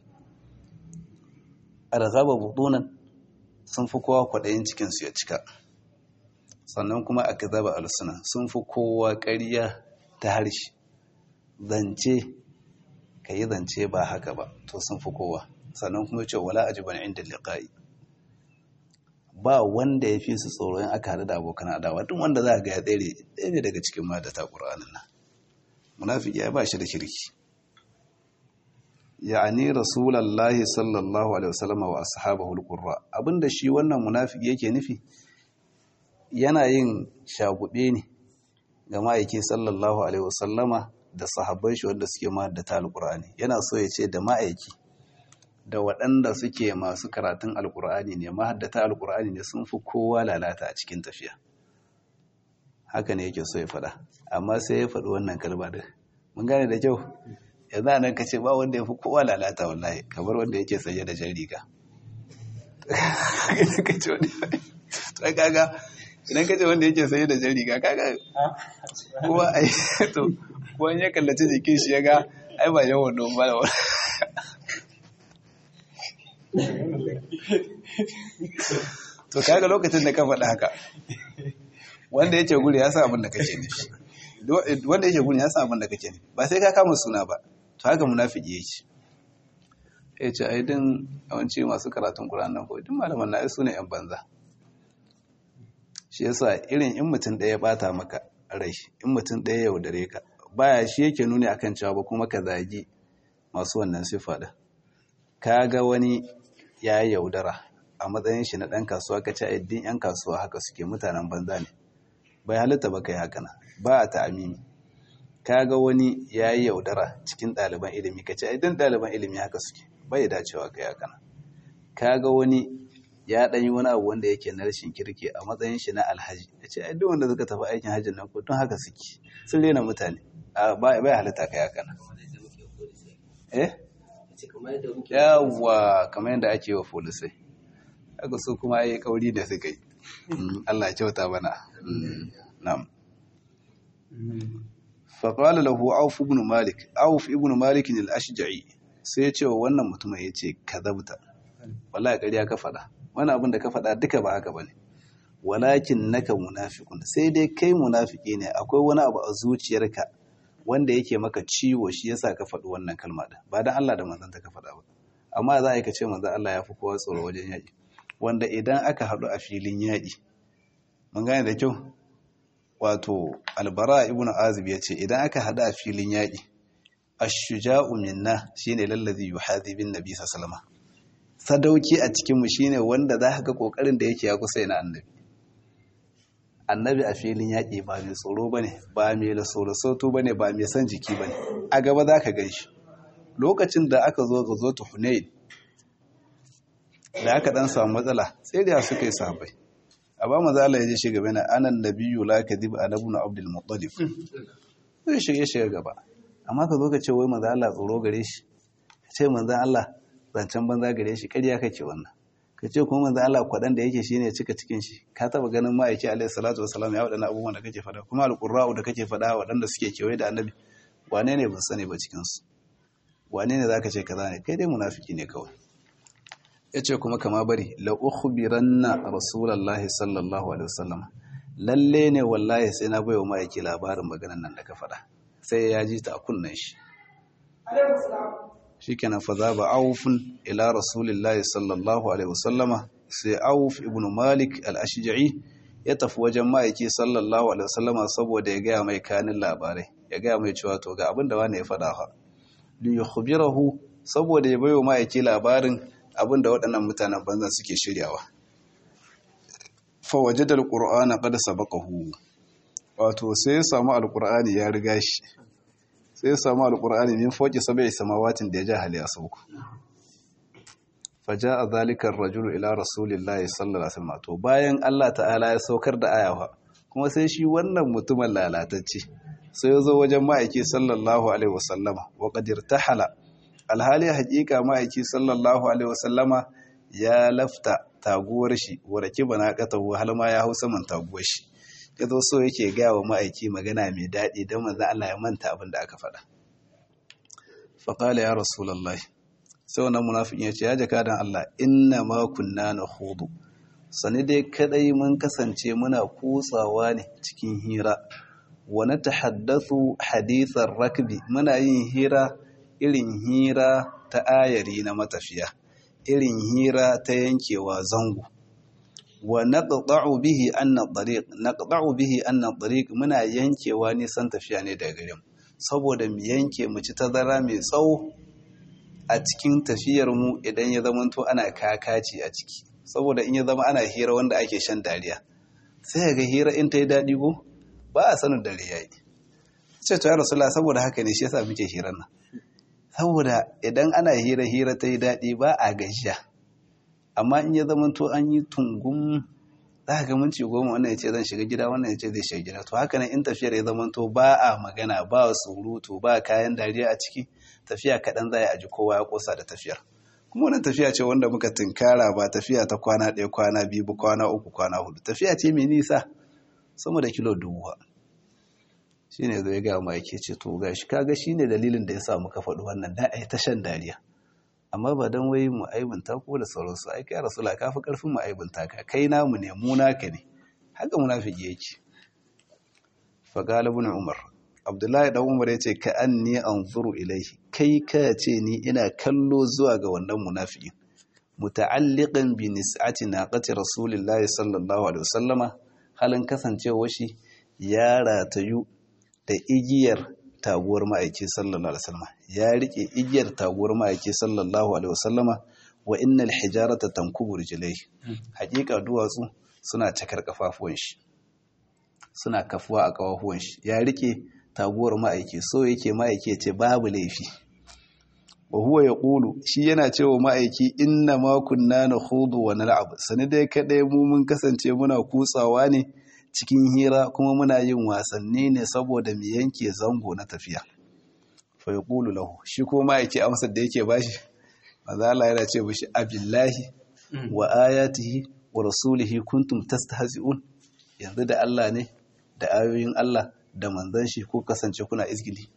arghaba budunan sun fi kowa kwaɗayin cikin su ya cika sannan kuma akzaba alsunan sun fi kowa ƙarya ta harshe zance ka yi zance ba haka ba to sun fi kowa sannan kuma ce wala ajiban inda liqa'i ba wanda ya fi su tsoro in aka haɗu da abokan adawa duk wanda za ga ya tsere ɗaya ne daga cikin madata ƙur'anin nan munafiki ya ba shi da kirki ya'ani rasulullahi sallallahu alaihi wasallam wa ashabahu alqurra abinda shi wannan munafiki yake nufi yana yin shagube ne ga ma'aiki sallallahu alaihi wasallama da sahabban shi wanda suke mahaddata alkur'ani yana so ya ce da ma'aiki da waɗanda suke masu karatun alkur'ani ne mahaddata alkur'ani ne sun fi kowa lalata a cikin tafiya haka ne yake so ya faɗa amma sai ya faɗi wannan kalma da mun gane da kyau yanzu a nan ka ce ba wanda ya fi kowa lalata wallahi kamar wanda yake sanye da jan riga to kaga idan ka ce wanda yake sanye da jan riga kaga kowa ai to wani ya kallaci jikin shi ya ga ai ba yawan don ba da to kaga lokacin da ka faɗa haka wanda yake guri ya sa abin da kake nufi wanda yake guri ya sa abin da kake nufi ba sai ka kama suna ba to haka munafiki yake ya ce ai din yawanci masu karatun Qur'an nan ko duk malaman na su ne yan banza shi yasa irin in mutum ɗaya ya bata maka rai in mutum ɗaya ya yaudare ka baya shi yake nuni akan cewa ba kuma ka zagi masu wannan sifa da ka ga wani ya yaudara a matsayin shi na ɗan kasuwa ka ce addin 'yan kasuwa haka suke mutanen banza ne bai halitta ba kai haka na ba a ta'amimi ka ga wani ya yi yaudara cikin ɗaliban ilimi ka ce addin ɗaliban ilimi haka suke bai dacewa kai haka na ka ga wani ya ɗan yi wani abu wanda yake na rashin kirki a matsayin shi na alhaji ya ce addin wanda suka tafi aikin hajjin nan ko tun haka suke sun rena mutane bai halitta kai haka na eh yawwa kamar yadda ake wa folisai haka su kuma yi kauri da suka yi Allah kyauta bana na'am faƙwala lahu auf ibn malik auf ibn malik ne al-ashja'i sai ya ce wa wannan mutumin ya ce ka zabta wallahi ƙarya ka faɗa wani abin da ka faɗa duka ba haka bane walakin naka munafiqun sai dai kai munafiki ne akwai wani abu a zuciyarka wanda yake maka ciwo shi yasa ka faɗi wannan kalma din ba dan Allah da manzon ta ka faɗa ba amma za a yi ka ce manzon Allah ya fi kowa tsoro wajen yaƙi wanda idan aka haɗu a filin yaƙi mun gane da kyau wato albara ibn azib ya ce idan aka haɗu a filin yaƙi ashuja'u minna shine lallazi yuhadi bin nabi sallallahu sadauki a cikin mu shine wanda za ka ga kokarin da yake ya kusa yana annabi annabi a filin yaƙi ba mai tsoro bane ba mai lasorosoto bane ba mai san jiki bane a gaba za ka gan shi lokacin da aka zo ga zo ta hunain da aka dan samu matsala sai da suka yi sahabbai a ba maza Allah ya je shi gaba na anan nabiyyu la kadhib anabu na abdul muttalib sai shige shiga gaba amma ka zo ka ce wai maza Allah tsoro gare shi ka ce manzo Allah zancen banza gare shi ƙarya kake wannan ka ce kuma manzo Allah kwadan da yake shine cika cikin shi ka taba ganin ma'aiki alaihi salatu wassalam ya wadannan abubuwan da kake faɗa kuma alqurra'u da kake faɗa waɗanda suke kewaye da annabi wane ne ban sani ba cikin su wane ne zaka ce kaza ne kai dai munafiki ne kawai ya ce kuma kama bari la'ukhbiranna rasulallahi sallallahu alaihi wasallam lalle ne wallahi sai na baiwa ma'aiki labarin maganan nan da ka faɗa sai ya ji ta a kunnen shi shikenan fa za ba aufun ila rasulillahi sallallahu alaihi wasallama sai auf ibn malik al-ashja'i ya tafi wajen ma'aiki sallallahu alaihi wasallama saboda ya gaya mai kanin labarai ya gaya mai cewa to ga abin da wani ya faɗa fa li yukhbirahu saboda ya baiwa ma'aiki labarin abin da waɗannan mutanen banzan suke shiryawa fawaje da alƙur'ana ƙada sabakahu wato sai ya samu alƙur'ani ya riga shi sai ya samu alƙur'ani min foki sabai samawatin da ya ja hali a sauku faja a zalikar rajulu ila rasulillahi sallallahu alaihi wasallam to bayan Allah ta'ala ya saukar da ayawa kuma sai shi wannan mutumin lalatacce sai ya zo wajen ma'aiki sallallahu alaihi wasallama wa qadir tahala alhali hakika ma'aiki sallallahu alaihi wasallama ya lafta taguwar shi warake bana katahu har ma ya hau saman taguwar shi ya zo so yake gaya wa ma'aiki magana mai daɗi don manzo Allah ya manta abin da aka faɗa faƙala ya rasulullahi sai wannan munafikin ya ce ya jaka dan Allah inna ma kunna nakhudu sani dai kadai mun kasance muna kutsawa ne cikin hira wa natahaddathu hadithar rakbi muna yin hira irin hira ta ayari na matafiya irin hira ta yankewa zango wa naqta'u bihi anna tariq naqta'u bihi anna tariq muna yankewa nisan tafiya ne daga gare mu saboda mu yanke mu ci tazara mai tsawo a cikin tafiyar mu idan ya zama to ana kakaci a ciki saboda in ya zama ana hira wanda ake shan dariya sai ga hira in ta yi daɗi ko ba a sanin dare yayi ce to ya rasulullah saboda haka ne shi yasa muke hirar nan saboda idan ana hira-hira ta yi daɗi ba a gajiya amma in ya zama to an yi tungun za ga minci goma wannan ya ce zan shiga gida wannan ya ce zai shiga gida to haka nan in tafiyar ya zama to ba a magana ba surutu ba kayan dariya a ciki tafiya kaɗan za a ji kowa ya kosa da tafiyar kuma wannan tafiya ce wanda muka tunkara ba tafiya ta kwana ɗaya kwana biyu kwana uku kwana hudu tafiya ce mai nisa sama da kilo dubu shi ne zai ga ma yake ce to gashi kaga shi ne dalilin da ya sa muka faɗi wannan da a yi ta shan dariya amma ba don wai mu aibinta ko da sauransu ai kai rasula ka fi ƙarfin mu aibinta ka kai namu ne mu naka ne haka munafiki yake fa galibun umar abdullahi dan umar yace ka anni anzuru ilaihi kai ka ce ni ina kallo zuwa ga wannan munafikin muta'alliqan bi nis'ati naqati rasulillahi sallallahu alaihi wasallama halin kasancewa shi ya ratayu da igiyar taguwar ma'aiki sallallahu alaihi wasallama ya rike igiyar taguwar ma'aiki sallallahu alaihi wasallama wa innal hijarata tankubu rijlaihi hakika duwatsu suna cakar kafafuwan shi suna kafuwa a kafafuwan shi ya rike taguwar ma'aiki so yake ma'aiki ce babu laifi wa huwa yaqulu shi yana cewa ma'aiki inna ma kunna nakhudu wa nal'ab sani dai kadai mu mun kasance muna kutsawa ne cikin hira kuma muna yin wasanni ne saboda mu yanke zango na tafiya fa yaqulu lahu shi ko ma'aiki amsar da yake bashi manzo Allah yana ce mishi abillahi wa ayatihi wa rasulihi kuntum tastahzi'un yanzu da Allah ne da ayoyin Allah da manzon shi ko kasance kuna izgili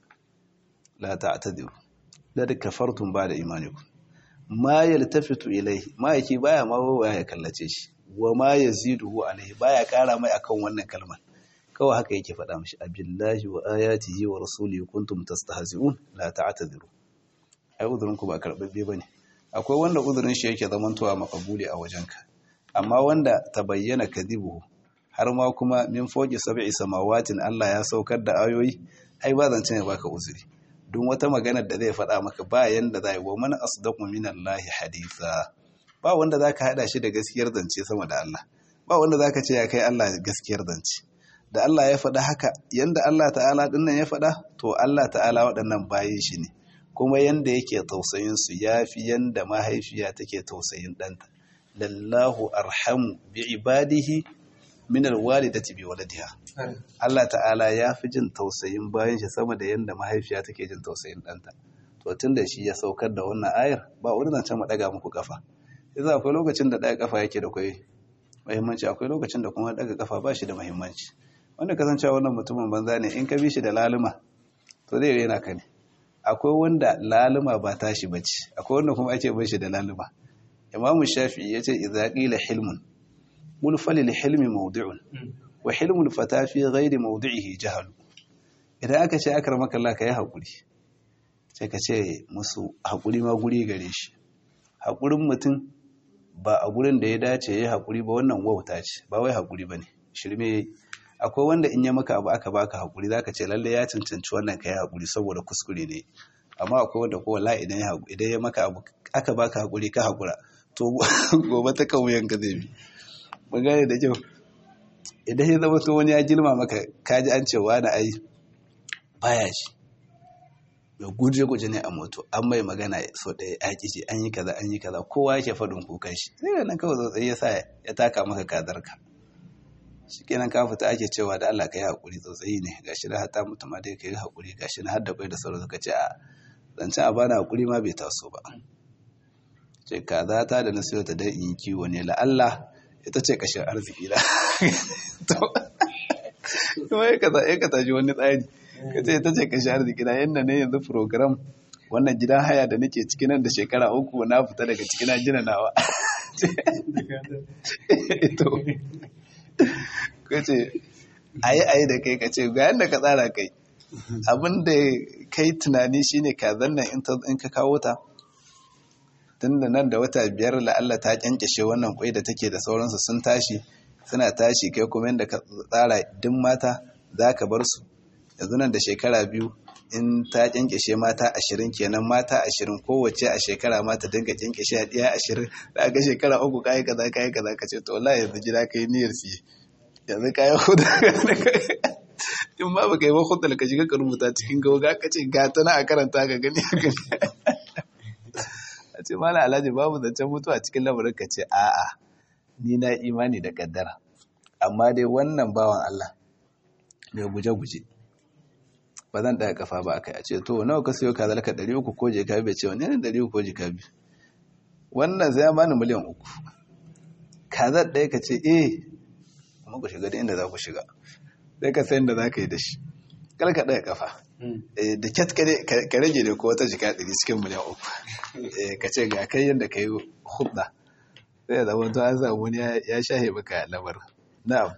la ta'tadiru da kafartum ba da imanikum ma yaltafitu ilayhi ma yake baya ma waya ya kallace shi wa ma yaziduhu alayhi baya kara mai akan wannan kalmar kawai haka yake faɗa mishi abillahi wa ayatihi wa rasulihi kuntum tastahzi'un la ta'tadiru ai uzurin ku ba karbabbe bane akwai wanda uzurin shi yake zamantowa makabuli a wajenka amma wanda tabayyana kadhibuhu har ma kuma min foki sab'i samawatin Allah ya saukar da ayoyi ai ba zance ne baka uzuri duk wata maganar da zai faɗa maka ba yanda zai wa man asdaqu minallahi haditha ba wanda zaka hada shi da gaskiyar zance sama da Allah ba wanda zaka ce ya kai Allah gaskiyar zance da Allah ya faɗa haka yanda Allah ta'ala dinnan ya faɗa to Allah ta'ala waɗannan bayin shi ne kuma yanda yake tausayin su yafi yanda mahaifiya take tausayin ɗanta lallahu arhamu bi ibadihi min alwalidati bi waladiha Allah ta'ala ya fi jin tausayin bayan shi sama da yanda mahaifiya take jin tausayin ɗanta to tunda shi ya saukar da wannan ayar ba wani zancen mu daga muku kafa yanzu akwai lokacin da daga kafa yake da kai muhimmanci akwai lokacin da kuma daga kafa ba shi da muhimmanci wanda kasancewa wannan mutumin banza ne in ka bi shi da laluma to zai rena ka ne akwai wanda laluma ba tashi bace akwai wanda kuma ake bar shi da laluma imamu shafi'i yace idza qila hilmun qul falil hilmi mawdi'un wa hilmul fata fi ghairi mawdi'ihi jahal idan aka ce akramaka Allah kai hakuri sai ka ce musu hakuri ma guri gare shi hakurin mutum ba a gurin da ya dace ya hakuri ba wannan wauta ce ba wai hakuri bane shirme akwai wanda in ya maka abu aka baka hakuri zaka ce lalle ya cancanci wannan kai hakuri saboda kuskure ne amma akwai wanda ko wallahi idan ya idan ya maka abu aka baka hakuri ka hakura to gobe ta kauyen ka zai bi mun gane da kyau idan ya zama to wani ya girma maka kaji an ce wani ai baya shi mai guje guje ne a moto an mai magana so ɗaya ya ƙi an yi kaza an yi kaza kowa yake faɗin kukan shi sai nan kawai tsotsai ya sa ya taka maka kadarka shi kenan ka fita ake cewa da Allah ka yi haƙuri tsautsayi ne ga shi na hata mutum ma dai ka yi haƙuri ga shi na har da bai da sauran suka ce a zancen a bana haƙuri ma bai taso ba ce kaza ta da na siyo ta dan in kiwo ne la'alla ita ce kashin arziki na kuma ya ka tashi wani tsari ka ce ita ce kashin arziki na yadda ne yanzu program wannan gidan haya da nake ciki nan da shekara uku na fita daga ciki na gina nawa ka ce ayi ayi da kai ka ce ga yadda ka tsara kai abin da kai tunani shine kazan nan in ka kawo ta tun da nan da wata biyar la'alla ta kyankyashe wannan kwai da take da sauransu sun tashi suna tashi kai kuma yadda ka tsara duk mata za ka bar su yanzu nan da shekara biyu in ta kyankyashe mata ashirin kenan mata ashirin kowace a shekara mata dinga kyankyashe a ɗaya ashirin da ga shekara uku kayi kaza kayi kaza ka ce to wallahi yanzu gida ka yi niyyar siye yanzu kayan hudu in ma baka yi ba hudu ka shiga ka rubuta cikin gauga ka ce ga tana a karanta ka gani a gani a ce mala alhaji babu zancen mutuwa cikin lamarin ka ce a'a ni na imani da kaddara amma dai wannan bawan Allah mai guje-guje ba zan ɗaya kafa ba kai a ce to nawa ka siyo ka zalaka ɗari uku ko jika bai ce wani ne ɗari uku ko jika biyu wannan zai bani miliyan uku kazar ɗaya ka ce eh kuma ku shiga da inda za ku shiga sai ka sayan da za ka yi da shi kar ka ɗaya kafa da kyat ka rage da ko wata jika ɗari cikin miliyan uku ka ce ga kai yadda ka yi hudda sai ya zama to an samu wani ya shahe maka lamar na'am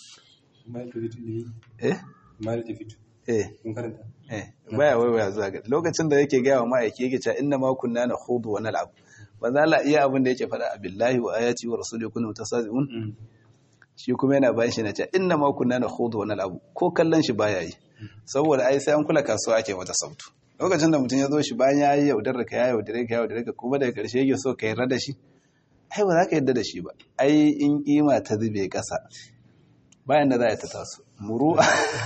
eh eh eh baya waiwaya zuwa ga lokacin da yake gaya wa ma'aiki yake cewa inna ma kunna na khudu wa nal'ab manzo Allah iya abin da yake faɗa billahi wa ayati wa rasuli kunna mutasazi'un shi kuma yana bayan shi na cewa inna ma kunna na khudu wa nal'ab ko kallon shi baya yi saboda ai sai an kula kasuwa ake mata sautu lokacin da mutum ya zo shi bayan ya yi yaudar ka ya yaudare ka ya yaudare ka kuma daga ƙarshe yake so ka yarda da shi ai ba za ka yarda da shi ba ai in kima ta zube ƙasa bayan da za a ta taso muru'a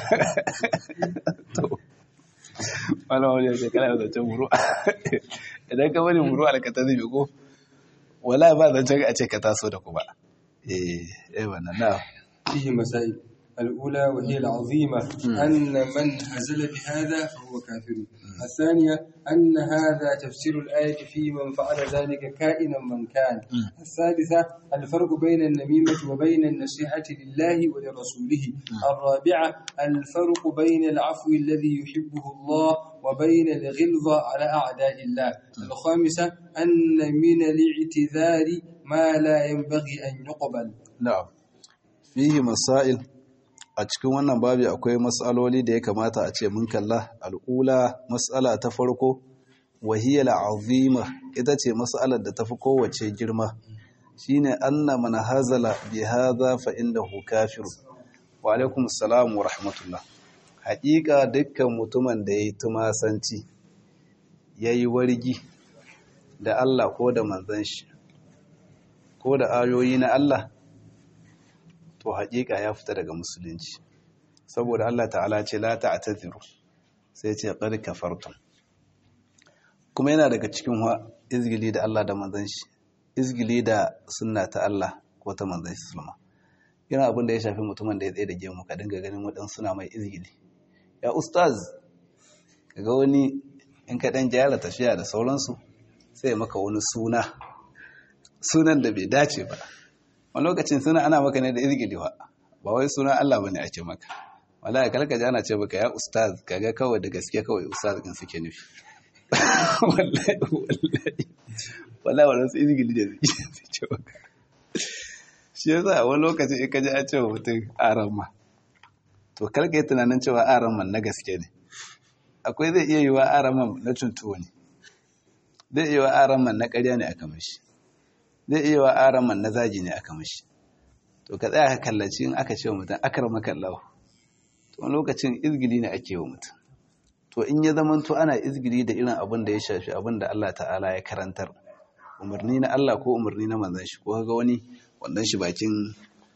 to wani wani ya ce kana yau zancen muru'a idan ka bari muru'a ka ta zube ko wala ba zancen a ce ka taso da kuma eh eh wannan na فيه مسائل الأولى وهي العظيمة أن من هزل بهذا فهو كافر الثانية أن هذا تفسير الآية في من فعل ذلك كائنا من كان الثالثة الفرق بين النميمة وبين النصيحة لله ولرسوله الرابعة الفرق بين العفو الذي يحبه الله وبين الغلظة على أعداء الله الخامسة أن من الاعتذار ما لا ينبغي أن يقبل na'am fihi masail a cikin wannan babi akwai matsaloli da ya kamata a ce mun kalla al'ula matsala ta farko wahiyar azima ita ce matsalar da tafi kowace girma shine anna man hazala bi hadha fa innahu kafir wa alaikum assalam wa rahmatullah haƙiƙa dukkan mutumin da yayi tumasanci yayi wargi da Allah ko da manzon shi ko da ayoyi na Allah to haƙiƙa ya fita daga musulunci saboda Allah ta'ala ce la ta'tadiru sai ce qad kafartum kuma yana daga cikin wa izgili da Allah da manzon shi izgili da sunna ta Allah ko ta manzon shi sallama yana abin da ya shafi mutumin da ya tsaye da gemu ka dinga ganin wadan suna mai izgili ya ustaz kaga wani in ka dan gyara tafiya da sauransu sai maka wani suna sunan da bai dace ba wani lokacin suna ana maka ne da izgilewa ba wai suna Allah bane ake maka wallahi kalka ji ana ce maka ya ustaz kaga kawai da gaske kawai ustaz din suke nufi wallahi wallahi wallahi wannan su izgili da suke maka shi yasa wani lokacin in ka ji a ce wa mutum aran ma to kalka yi tunanin cewa aran man na gaske ne akwai zai iya yiwa aran man na cuntuwa ne zai iya yiwa aran man na ƙarya ne aka mashi zai iya wa araman na zaji ne aka mashi to ka tsaya ka kallaci in aka ce wa mutum akar makallahu to wani lokacin izgili ne ake wa mutum to in ya zama to ana izgili da irin abin da ya shafi abin da Allah ta'ala ya karantar umarni na Allah ko umarni na manzon shi ko ga wani wannan shi bakin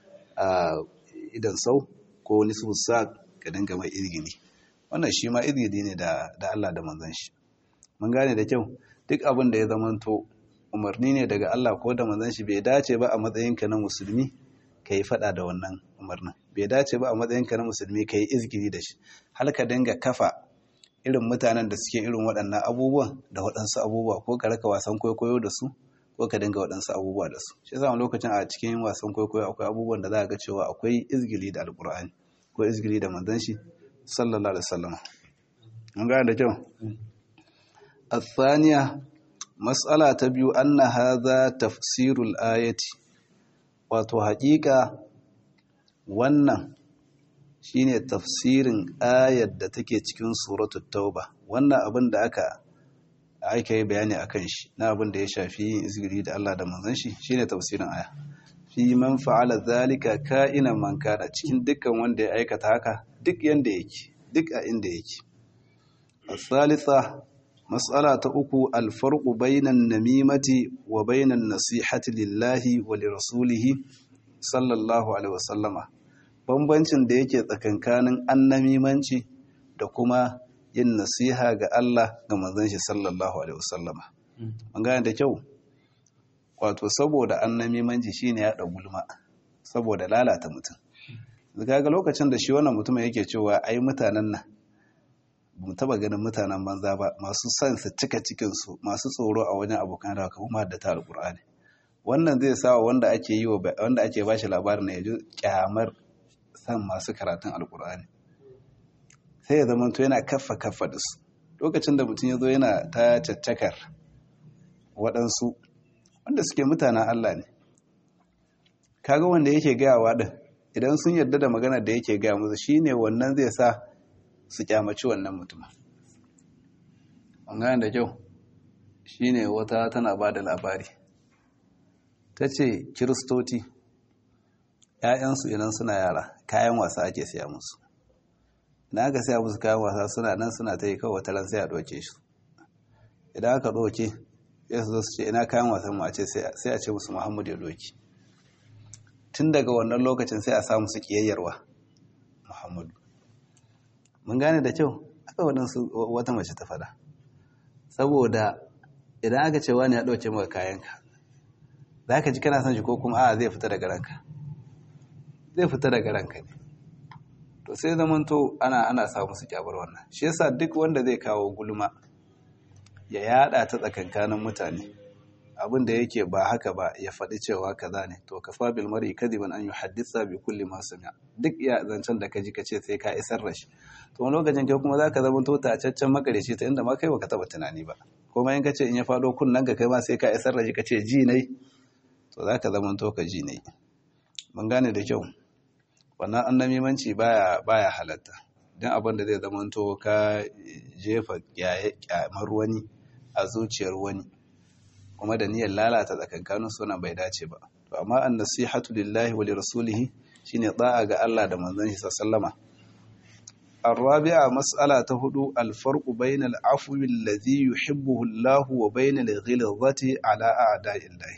idan sau ko wani su sa ka dinga mai izgili wannan shi ma izgili ne da Allah da manzon shi mun gane da kyau duk abin da ya zama to umarni ne daga Allah ko da manzon shi bai dace ba a matsayinka na musulmi ka yi fada da wannan umarnin bai dace ba a matsayinka na musulmi ka yi izgiri da shi har ka dinga kafa irin mutanen da suke irin waɗannan abubuwan da waɗansu abubuwa ko ka raka wasan kwaikwayo da su ko ka dinga waɗansu abubuwa da su shi yasa lokacin a cikin wasan kwaikwayo akwai abubuwan da za ga cewa akwai izgili da alkur'ani ko izgili da manzon shi sallallahu alaihi wasallam mun gane da kyau الثانية Matsala ta biyu anna hadha tafsirul ayati wato haƙiƙa wannan shine tafsirin ayar da take cikin suratul tauba wannan abin da aka aka yi bayani akan shi na abin da ya shafi yin izgiri da Allah da manzon shi shine tafsirin aya fi man fa'ala zalika ka'inan man kana cikin dukkan wanda ya aikata haka duk yanda yake duk a inda yake الثالثة Matsala ta uku alfarku bainan namimati wa bainan nasihati lillahi wa lirasulihi sallallahu alaihi wasallama bambancin da yake tsakankanin annamimanci da kuma yin nasiha ga Allah ga manzon shi sallallahu alaihi wasallama an gane da kyau wato saboda annamimanci shine ya gulma saboda lalata mutum kaga lokacin da shi wannan mutumin yake cewa ai mutanen nan mu taba ganin mutanen banza ba masu son su cika cikinsu masu tsoro a wajen abokan da kuma da ta alƙur'ani wannan zai sa wanda ake yi wanda ake bashi labarin na yaji kyamar san masu karatun alƙur'ani sai ya zama to yana kaffa kaffa da su lokacin da mutum ya zo yana ta caccakar waɗansu wanda suke mutanen Allah ne kaga wanda yake gayawa din idan sun yarda da magana da yake gaya musu shine wannan zai sa su kyamaci wannan mutum ɓangaren da kyau shi ne wata tana ba da labari ta ce kiristoci ‘ya'yansu idan suna yara kayan wasa ake siya musu na aka sai musu kayan wasa suna nan suna ta yi kawai wata ran sai a ɗauke shi idan aka ɗauke ya su zo su ce ina kayan wasan mu a ce sai a ce musu muhammadu ya ɗauki tun daga wannan lokacin sai a samu su ƙiyayyarwa muhammadu mun gane da kyau aka waɗansu wata mace ta fada saboda idan aka ce wani ya ɗauke maka kayanka za ka ji kana son shi ko kuma a zai fita daga ranka zai fita daga ranka ne to sai zamanto ana ana sa musu kyabar wannan shi yasa duk wanda zai kawo gulma ya yada ta tsakankanin mutane abin da yake ba haka ba ya faɗi cewa kaza ne to kafa bil mar'i kadiban an yuhaddisa bi kulli ma sami'a duk ya zancen da kaji kace sai ka isar da shi to wani lokacin kai kuma zaka zama to tacaccen makareci ta inda ma kai baka taba tunani ba kuma in kace in ya faɗo kunnan ka kai ma sai ka isar da shi kace ji nai to zaka zama to ka ji nai mun gane da kyau wannan annamimanci baya baya halatta dan abin da zai zama to ka jefa kyamar wani a zuciyar wani kuma da niyyar lalata tsakankanin suna bai dace ba to amma an nasihatu lillahi wa lirasulihi shine da'a ga Allah da manzon shi sallama الرابعة مسألة هدو الفرق بين العفو الذي يحبه الله وبين الغلظة على أعداء الله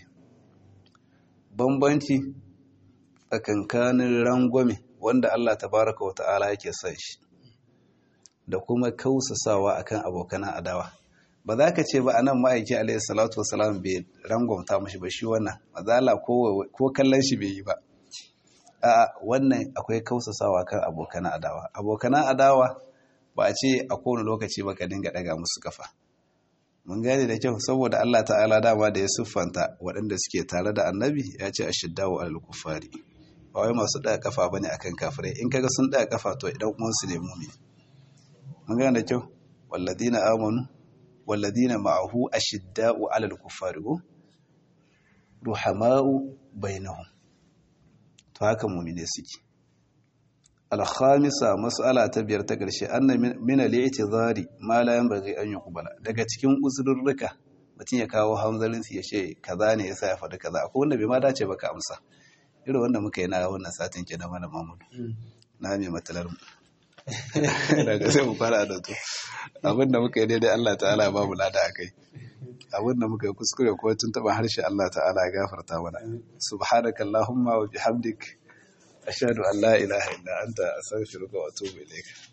bambanci tsakankanin rangwame wanda Allah tabaraka wa ta'ala yake son shi da kuma kausasawa akan abokan adawa ba za ka ce ba anan ma'aiki alaihi salatu wasalam bai rangwamta mashi ba shi wannan mazala ko kallon shi bai yi ba a wannan akwai kausasawa kan abokan adawa abokan adawa ba a ce a kowane lokaci ba ka dinga daga musu kafa mun gane da kyau saboda Allah ta'ala dama da ya siffanta waɗanda suke tare da annabi ya ce a shiddawo alal kufari ba wai masu ɗaga kafa bane akan kafirai in kaga sun ɗaga kafa to idan uwansu ne mumi mun gane da kyau walladina amanu walladina ma'ahu ashidda'u 'alal kuffari ruhama'u bainahum to haka mu'mine suke al-khamisa mas'ala ta biyar ta karshe anna min al-i'tizari ma la yanbaghi an yuqbala daga cikin uzurrurruka mutum ya kawo hanzarin ya ce kaza ne yasa ya faɗi kaza akwai wanda bai ma dace ba ka amsa irin wanda muka yi na wannan satin kenan mana mamudu na mai matalar mu daga sai mu fara da to abinda muka yi daidai Allah ta'ala ba mu lada akai abinda muka yi kuskure ko tun taba harshe Allah ta'ala ya gafarta mana subhanaka allahumma wa bihamdik ashhadu an la ilaha illa anta astaghfiruka wa atubu ilayk